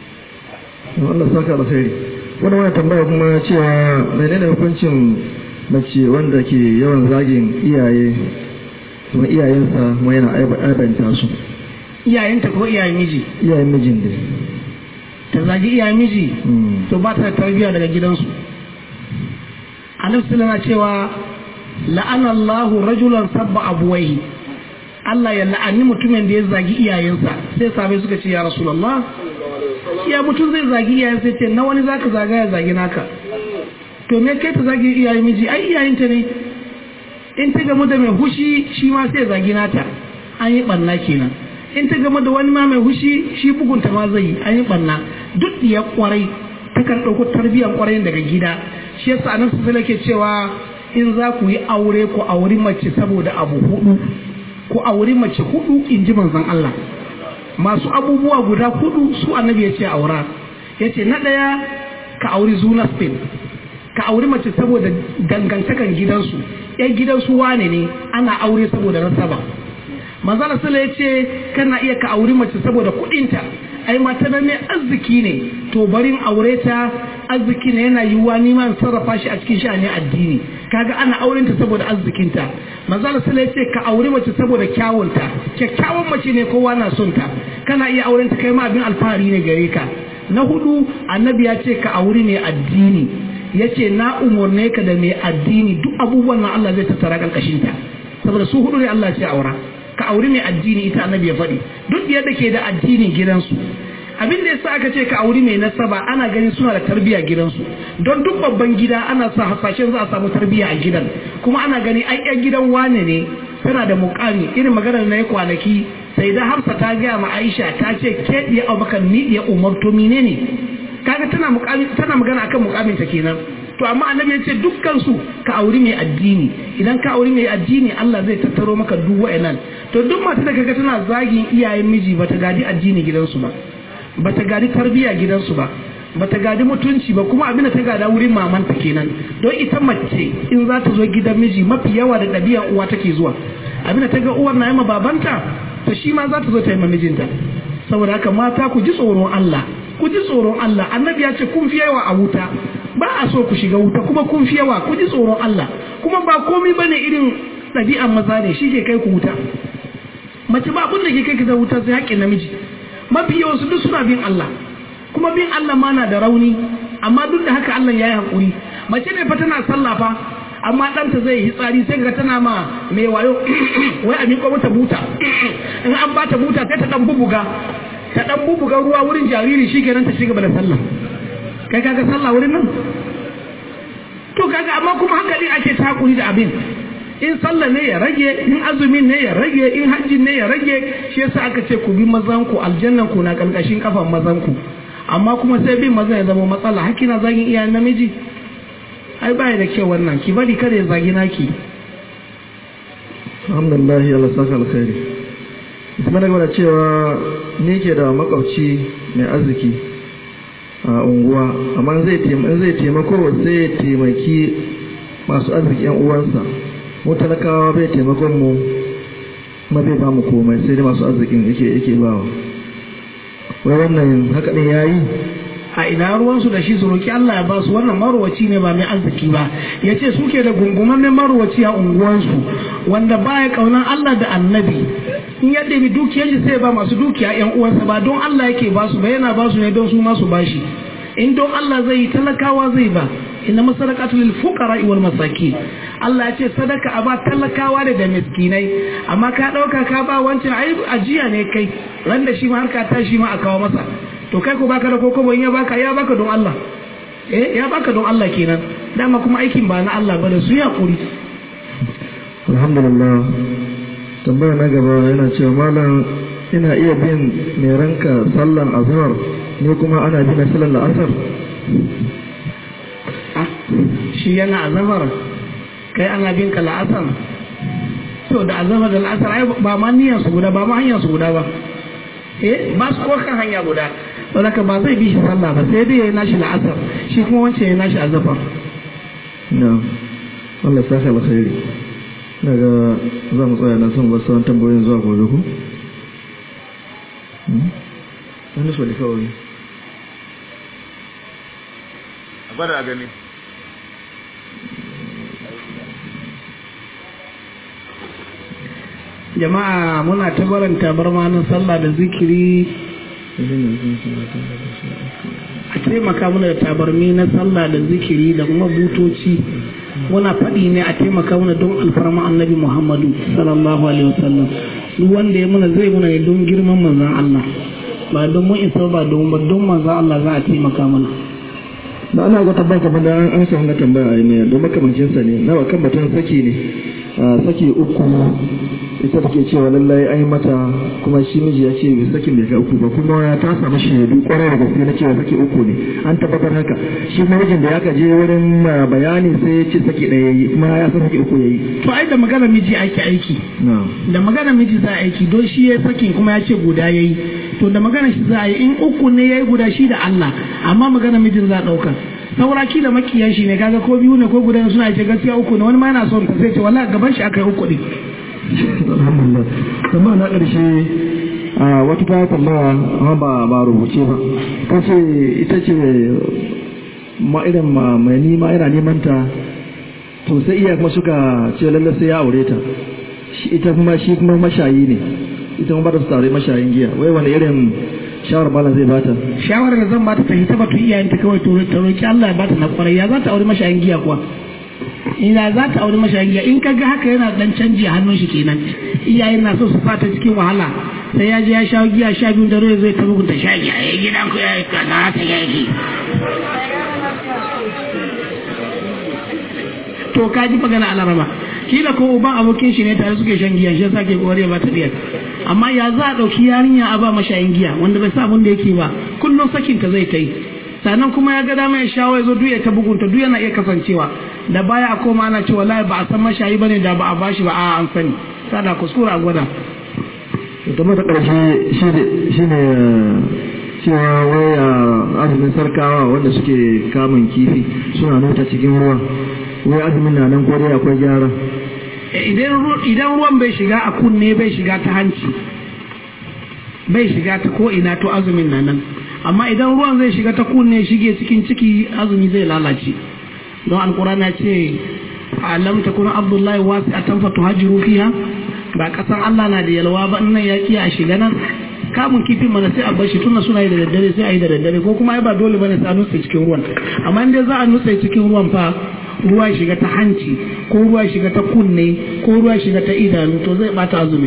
Allah saka alkhairi wannan wani tambaya kuma cewa menene hukuncin mace wanda ke yawan zagin iyaye kuma iyayensa kuma yana aibanta su iyayenta ko iyayen miji iyayen mijin da ta zagi iyayen miji to ba ta da tarbiyya daga gidansu annabi na cewa la'ana Allahu rajulan sabba abuwaihi Allah ya la'ani mutumin da ya zagi iyayensa sai sabai suka ce ya rasulullah ya mutum zai zagi iyayensa ce na wani zaka zaga ya zagi naka to me kai ta zagi iyayen miji ai iyayenta ne in ta gamu da mai hushi shi ma sai zagi nata an yi banna kenan in ta gamu da wani ma mai hushi shi bugunta ma zai yi an yi banna duk ya kwarai takan ɗauko tarbiyyar kwarai daga gida shi yasa anan su ke cewa in za ku yi aure ku auri mace saboda abu hudu ku auri mace hudu in ji manzon Allah masu abubuwa guda hudu su annabi ya ce aura ya ce na ɗaya ka auri zuna spain ka auri mace saboda dangantakan gidansu yan gidansu wane ne ana aure saboda nasaba manzon Allah ya ce kana iya ka auri mace saboda kuɗinta ai mata nan ne arziki ne to barin aure ta arziki ne yana yiwuwa neman sarrafa shi a cikin sha'anin addini kaga ana auren ta saboda arzikinta manzo Allah sai ce ka aure mace saboda kyawunta kyakkyawan mace ne kowa na son ta kana iya auren ta kai ma abin alfahari ne gare ka na hudu annabi ya ce ka aure mai addini yace na umurne ka da mai addini duk abubuwan nan Allah zai tattara karkashin ta saboda su hudu ne Allah ya ce aura ka auri mai addini ita annabi ya faɗi duk yadda ke da addinin gidansu abin da yasa aka ce ka auri mai nasaba ana ganin suna da tarbiyya gidansu don duk babban gida ana sa hasashen za a samu tarbiyya a gidan kuma ana gani ai yan gidan wane ne tana da mukami irin maganar na ya kwanaki sai da Hafsa ta gaya ma Aisha ta ce ke diya Abubakar ni diya Umar to menene kaga tana mukami tana magana akan mukamin ta kenan to amma annabi ya ce dukkan su ka auri mai addini idan ka auri mai addini Allah zai tattaro maka duk wa'annan to duk mata da kaga tana zagin iyayen miji bata gadi addini gidansu ba bata gadi tarbiya gidansu ba bata gadi mutunci ba kuma abin da ta gada wurin mamanta kenan don ita mace in za ta zo gidan miji mafi yawa da ɗabi'a uwa take zuwa abin da ta ga uwar na yi ma babanta to shi ma za ta zo ta yi ma mijinta saboda haka mata ku ji tsoron Allah ku ji tsoron Allah annabi ya ce kun fi yawa a wuta ba a so ku shiga wuta kuma kun fi yawa ku ji tsoron Allah kuma ba komai bane irin ɗabi'an maza ne shi ke kai ku wuta mace ba abin da ke kai ka wuta sai haƙƙin namiji mafi yawan su duk suna bin Allah kuma bin Allah ma na da rauni amma duk da haka Allah ya yi haƙuri mace ne fa tana sallah fa amma ɗanta zai yi tsari sai ga tana ma mai wayo wai a miƙo mata buta in an bata buta sai ta ɗan bubuga ta ɗan bubuga ruwa wurin jariri shi kenan ta ci gaba da sallah kai kaga sallah wurin nan to kaga amma kuma haka ne ake ta haƙuri da abin in sallah ne ya rage in azumin ne ya rage in hajjin ne ya rage shi yasa aka ce ku bi mazan ku aljannan ku na karkashin kafan mazan ku amma kuma sai bin mazan ya zama matsala hakina zagin iyayen namiji ai baya da kyau wannan ki bari kada ya zagi naki alhamdulillah Allah saka alkhairi kuma daga da cewa ni ke da makwabci mai arziki a unguwa amma zai zai taimako sai ya taimaki masu arziki yan uwansa mu talakawa bai taimakon mu kuma bai ba mu komai sai dai masu arzikin yake yake bawa wai wannan haka din yayi a ina ruwansu da shi su roki Allah ya ba su wannan marwaci ne ba mai arziki ba ya ce suke da gungumannen marwaci a unguwansu wanda baya kaunan Allah da annabi in ya ɗabi dukiyar shi sai ba masu dukiya yan uwansa ba don Allah yake ba su ba yana ba su ne don su ma su bashi in don Allah zai yi talakawa zai ba inna masadaqatu lil fuqara wal masakin Allah ya ce sadaka a ba talakawa da da miskinai amma ka dauka ka ba wancan ai ajiya ne kai ran da shi ma har ka tashi ma a kawo masa to kai ko baka da kokobo in ya baka ya baka don Allah eh ya baka don Allah kenan dama kuma aikin ba na Allah ba da su ya kuri alhamdulillah tambaya na gaba yana cewa malam ina iya bin mai ranka sallan azhar ne kuma ana bin sallan la'asar shi yana azhar kai ana bin ka la'asar to da azhar da la'asar ai ba ma niyyar su guda ba ma hanyar su guda ba eh ba su ko kan hanya guda saboda ba zai bi shi sallah ba sai dai ya yi nashi la'asar shi kuma wancan ya nashi azafar na Allah saka alkhairi daga za mu tsaya na son ba sauran tambayoyin zuwa gobe ku wani so da kawai a gwada a gani jama'a muna ta baranta barmanin sallah da zikiri a taimaka mana da tabarmi na sallah da zikiri da kuma butoci muna faɗi ne a taimaka mana don alfarma annabi muhammadu sallallahu alaihi wasallam duk wanda ya muna zai muna ne don girman manzan Allah ba don mun isa ba don ba don manzan Allah za a taimaka mana da ana ga tabbata kamar da an samu na tambaya a ne don makamancin sa ne nawa kan batun saki ne saki uku ita take cewa lallai ai mata kuma shi miji ya ce bai sakin bai ga uku ba kuma ya ta samu shaidu kwarai da gaske na cewa saki uku ne an tabbatar haka shi mijin da ya ka je wurin bayani sai ya ce saki ɗaya yayi kuma ya san saki uku yayi to ai da magana miji ake aiki da magana miji za a aiki don shi ya sakin kuma ya ce guda yayi to da magana shi za a yi in uku ne yayi guda shi da Allah amma magana mijin za a ɗauka saura kila makiyan shi ne kaga ko biyu ne ko guda suna ce gaskiya uku ne wani ma yana son ta sai ce wallahi gaban shi aka yi uku ne alhamdulillah tambaya na ƙarshe a wata ta tambaya amma ba ba rubuce ba ta ce ita ce ma irin mai nima yana neman ta to sai iya kuma suka ce lalle sai ya aure ta shi ita kuma shi kuma mashayi ne ita kuma ba da su tare mashayin giya wai wani irin shawar malam zai bata shawarar da zan bata ta hita batu iyayenta kawai to ta roki Allah ya bata na kwarai ya za ta aure mashayin giya kuwa ina za ta aure mashayin giya in kaga haka yana dan canji a hannun shi kenan iyayen na so su fata cikin wahala sai ya je ya sha giya sha biyu da ruwa zai ta bugunta sha giya ya gidan ku ya yi kaza ta yaki to ka ji magana alarama kila ko uban abokin shi ne tare suke shan giya shi yasa ke kokari ba ta biyar amma ya za a dauki yarinya a ba mashayin giya wanda bai sa abin da yake ba kullum sakin ta zai ta yi sannan kuma ya ga dama ya shawo ya zo duk ya ta bugunta duk yana iya kasancewa da baya a koma ana cewa wallahi ba a san mashayi bane da ba a bashi ba a an sani sada kuskura a gwada ita mata ƙarshe shi ne cewa waya azumin sarkawa wanda suke kamun kifi suna nota cikin ruwa wai azumin na nan ko dai akwai gyara idan ruwan bai shiga a kunne bai shiga ta hanci bai shiga ta ko ina to azumin na nan amma idan ruwan zai shiga ta kunne shige cikin ciki azumi zai lalace don alkurana ce alam takun abdullahi wasi a tanfa tuhajiru fiha ba kasan Allah na da yalwa ba nan ya kiya a shiga nan kamun kifin mana sai a bar shi tunda suna yi da daddare sai a yi da daddare ko kuma ba dole bane sai a nutse cikin ruwan amma in dai za a nutse cikin ruwan fa ruwa shiga ta hanci ko ruwa shiga ta kunne ko ruwa shiga ta idanu to zai bata azumi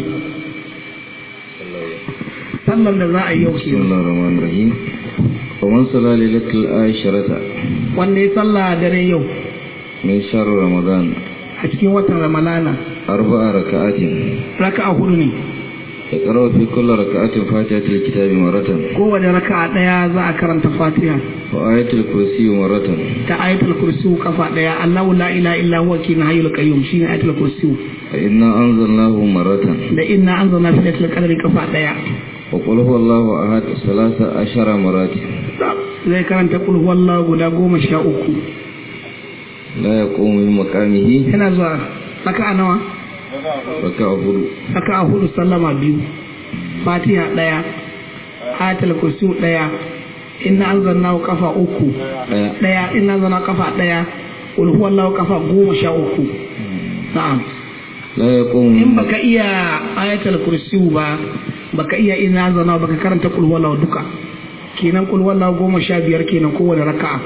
sallan da za a yi yau بسم الله الرحمن الرحيم ومن صلى ليلة العاشرة wanda ya salla dare yau من شهر رمضان a cikin watan ramalana أربع ركعات raka'a hudu ne يقرأ في كل ركعة فاتحة الكتاب مرة kowane raka'a daya za a karanta fatiha وآية الكرسي مرة ta ayatul kursi kafa daya Allahu la ilaha illa huwa kin hayyul qayyum shine ayatul kursi فإنا أنزلناه مرة da inna anzalna fi lailatul qadri kafa daya وقل هو الله أحد ثلاث عشر مرات zai karanta kul huwallahu guda goma sha uku لا يقوم من مقامه yana zuwa raka'a nawa ركع هدو raka'a hudu sallama biyu fatiha daya ayatul kursi daya inna anzalnahu kafa uku ɗaya daya inna anzalna kafa daya kul huwallahu kafa goma sha uku na'am لا يقوم in من baka iya ayatul kursi ba baka iya ina zana baka karanta kul wallahu duka kenan kul wallahu goma sha biyar kenan kowane raka'a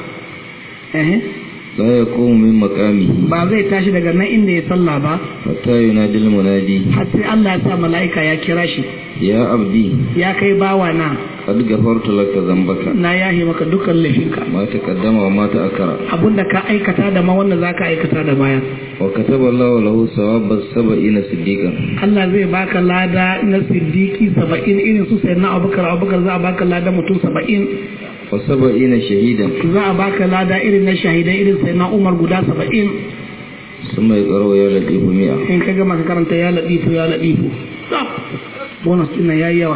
eh لا يقوم من مقامه ba zai tashi daga nan inda ya sallah ba حتى ينادي المنادي har sai Allah ya sa mala'ika ya kira shi يا عبدي ya kai bawa na قد غفرت لك ذنبك na yahi maka dukkan laifinka ما تقدم وما تأخر abinda ka aikata da ma wanda zaka aikata da baya وكتب الله له ثواب السبعين صديقا Allah zai baka lada na siddiki saba'in irin su sai na abubakar abubakar za a baka lada mutum saba'in وسبعين شهيدا za a baka lada irin na shahidai irin sai na umar guda saba'in ثم يقرأ يا لطيف مئة in ka gama ka karanta ya laɗifu ya laɗifu bonus ɗin ya yi yawa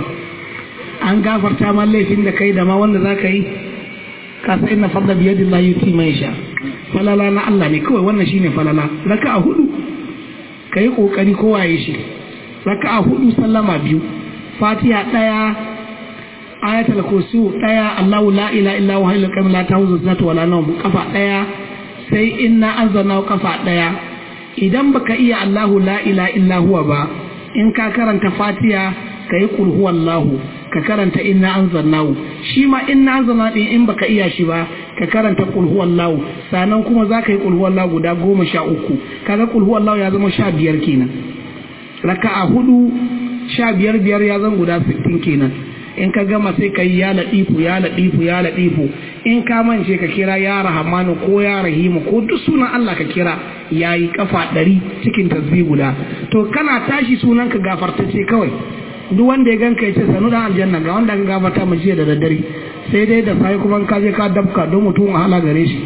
an gafarta ma laifin da kai da ma wanda za ka yi ka sa inna fadla biyadin la yuti mai sha falala na Allah ne kawai wannan shine falala raka a hudu ka yi kokari kowa ya shi raka a hudu sallama biyu fatiha ɗaya ayatul kursi ɗaya Allahu la ilaha illa huwa hayyul qayyum la ta'khudhuhu sinatun wala nawm kafa ɗaya sai inna anzalna kafa ɗaya idan baka iya Allahu la ilaha illa huwa ba in ka karanta fatiha ka yi kul huwallahu ka karanta inna anzalnahu shi ma inna anzalna din in baka iya shi ba ka karanta kul huwallahu sannan kuma za ka yi kul huwallahu guda goma sha uku kaga kul huwallahu ya zama sha biyar kenan raka'a hudu sha biyar biyar ya zan guda sittin kenan in ka gama sai ka yi ya laɗifu ya laɗifu ya laɗifu in ka mance ka kira ya rahamanu ko ya rahimu ko duk sunan Allah ka kira ya yi kafa ɗari cikin tasbih guda to kana tashi sunan ka gafartace kawai duk wanda ya ganka ya ce sanu da aljanna ga wanda ka gafarta mu jiya da daddare sai dai da sai kuma ka je ka dabka don mutum wahala gare shi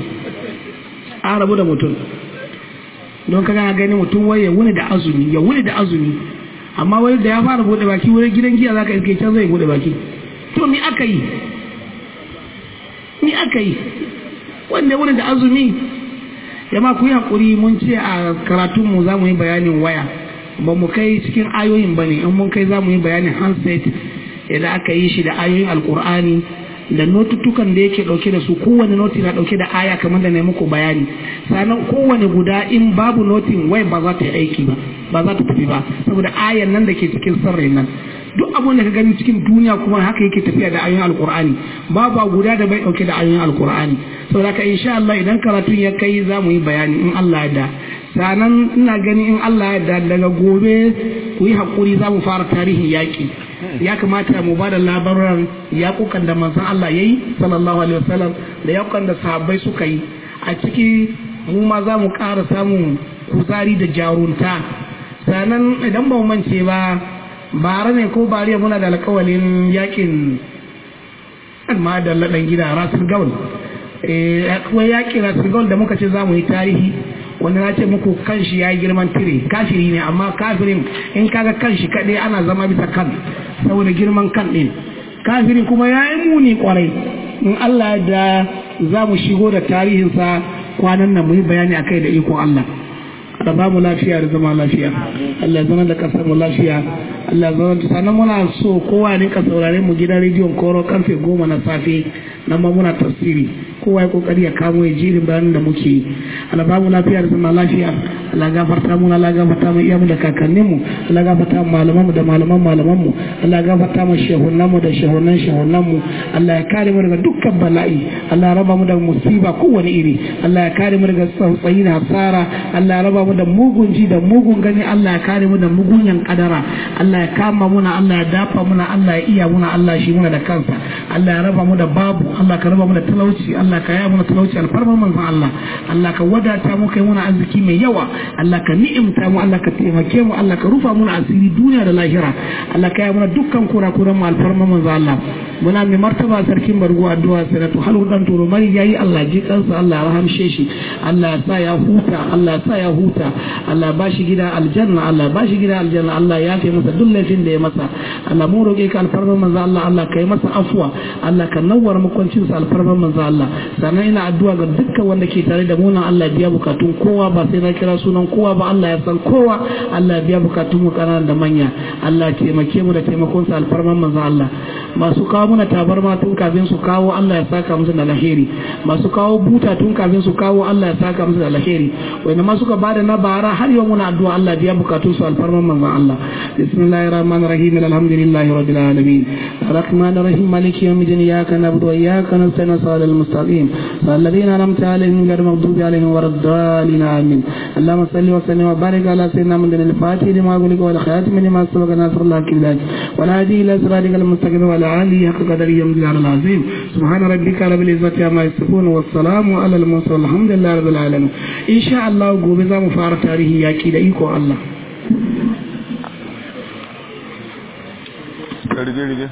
an rabu da mutum don ka gana gani mutum wai ya wuni da azumi ya wuni da azumi amma wani da ya fara bude baki wurin gidan giya zaka iske can zai bude baki to mi aka yi mi aka yi wanda wani da azumi jama ku yi hakuri mun ce a karatunmu za mu yi bayanin waya ba mu kai cikin ayoyin ba ne in mun kai za mu yi bayanin handset idan aka yi shi da ayoyin alkur'ani da notutukan da yake dauke da su kowane noti na dauke da aya kamar da na muku bayani sannan kowane guda in babu notin wai ba za ta yi aiki ba ba za ta tafi ba saboda ayan nan da ke cikin sarrai nan duk abun da ka gani cikin duniya kuma haka yake tafiya da ayoyin alkur'ani babu guda da bai dauke da ayoyin alkur'ani saboda ka insha Allah idan karatun ya kai za mu yi bayani in Allah ya da sanan ina gani in Allah ya da daga gobe ku yi hakuri za mu fara tarihin yaƙi ya kamata mu ba da labaran yaƙukan da manzon Allah ya yi sallallahu alaihi wasallam da yaƙukan da sahabbai suka yi a ciki mu ma za mu ƙara samun kuzari da jarunta sannan idan ba mu mance ba bara ne ko bariya muna da alƙawalin yaƙin ma da laɗan gida rasul gaul akwai yaƙin rasul gaul da muka ce za mu yi tarihi wanda na ce muku kanshi ya yi girman tire kafiri ne amma kafirin in kaga kanshi kaɗai ana zama bisa kan saboda girman kan ɗin kafirin kuma ya yi muni kwarai in Allah da za mu shigo da tarihinsa kwanan nan mu yi bayani a kai da ikon Allah da ba mu lafiya da zama lafiya Allah zama da kasar mu lafiya Allah zama da sannan muna so kowa ne ka saurare mu gidan rediyon koro karfe goma na safe nan ma muna tafsiri kowa ya kokari ya kamo ya jirin bayanin da muke yi Allah ba mu lafiya da zama lafiya Allah gafarta mu Allah gafarta mu iyamu da kakannin mu Allah gafarta mu malaman mu da malaman malaman mu Allah gafarta mu shehunan mu da shehunan shehunan mu Allah ya kare mu daga dukkan bala'i Allah ya raba mu da musiba kowane iri Allah ya kare mu daga tsautsayi da hasara Allah ya raba mu da mugun ji da mugun gani Allah ya kare mu da mugunyan kadara Allah ya kama muna Allah ya dafa muna Allah ya iya muna Allah shi muna da kansa Allah ya raba mu da babu Allah ka raba mu da talauci Allah ka yaya mu da talauci alfarma manzon Allah Allah ka wadata mu kai muna arziki mai yawa Allah ka ni'imta mu Allah ka taimake mu Allah ka rufa mu asiri duniya da lahira Allah ka yaya mu dukkan kurakuran mu alfarma manzon Allah muna mai martaba sarkin bargo addu'a sanatu halu dan turo mari yayi Allah ji kansa Allah ya rahamshe shi Allah ya sa ya huta Allah ya sa ya huta Allah ba shi gida aljanna Allah ba shi gida aljanna Allah ya kai masa duk laifin da ya masa Allah mu roƙe ka alfarma manzo Allah Allah kai masa afwa Allah ka nawwar makwancin sa alfarma manzo Allah sannan ina addu'a ga dukkan wanda ke tare da mu nan Allah biya bukatun kowa ba sai na kira sunan kowa ba Allah ya san kowa Allah biya bukatun mu kanana da manya Allah taimake mu da taimakon sa alfarma manzo Allah masu kawo muna tabarma tun kafin su kawo Allah ya saka musu da alheri masu kawo buta tun kafin su kawo Allah ya saka musu da alheri wanda ma suka bada na bara har yau muna addu'a Allah biya bukatun su alfarman manzon Allah bismillahir rahmanir rahim alhamdulillahi rabbil alamin arrahmanir rahim maliki yawmiddin iyyaka na'budu wa iyyaka nasta'in siratal mustaqim الذين أنعمت عليهم غير المغضوب عليهم ولا الضالين آمين اللهم صل وسلم وبارك على سيدنا محمد الفاتح لما أغلق والخاتم لما سبق ناصر الله كبلاج والهادي إلى صراطك المستقيم وعلى آله حق قدره يوم العظيم سبحان ربك رب العزة عما يصفون والسلام على المرسلين الحمد لله رب العالمين إن شاء الله gobe za mu fara tarihi yaki da iko Allah rige-rige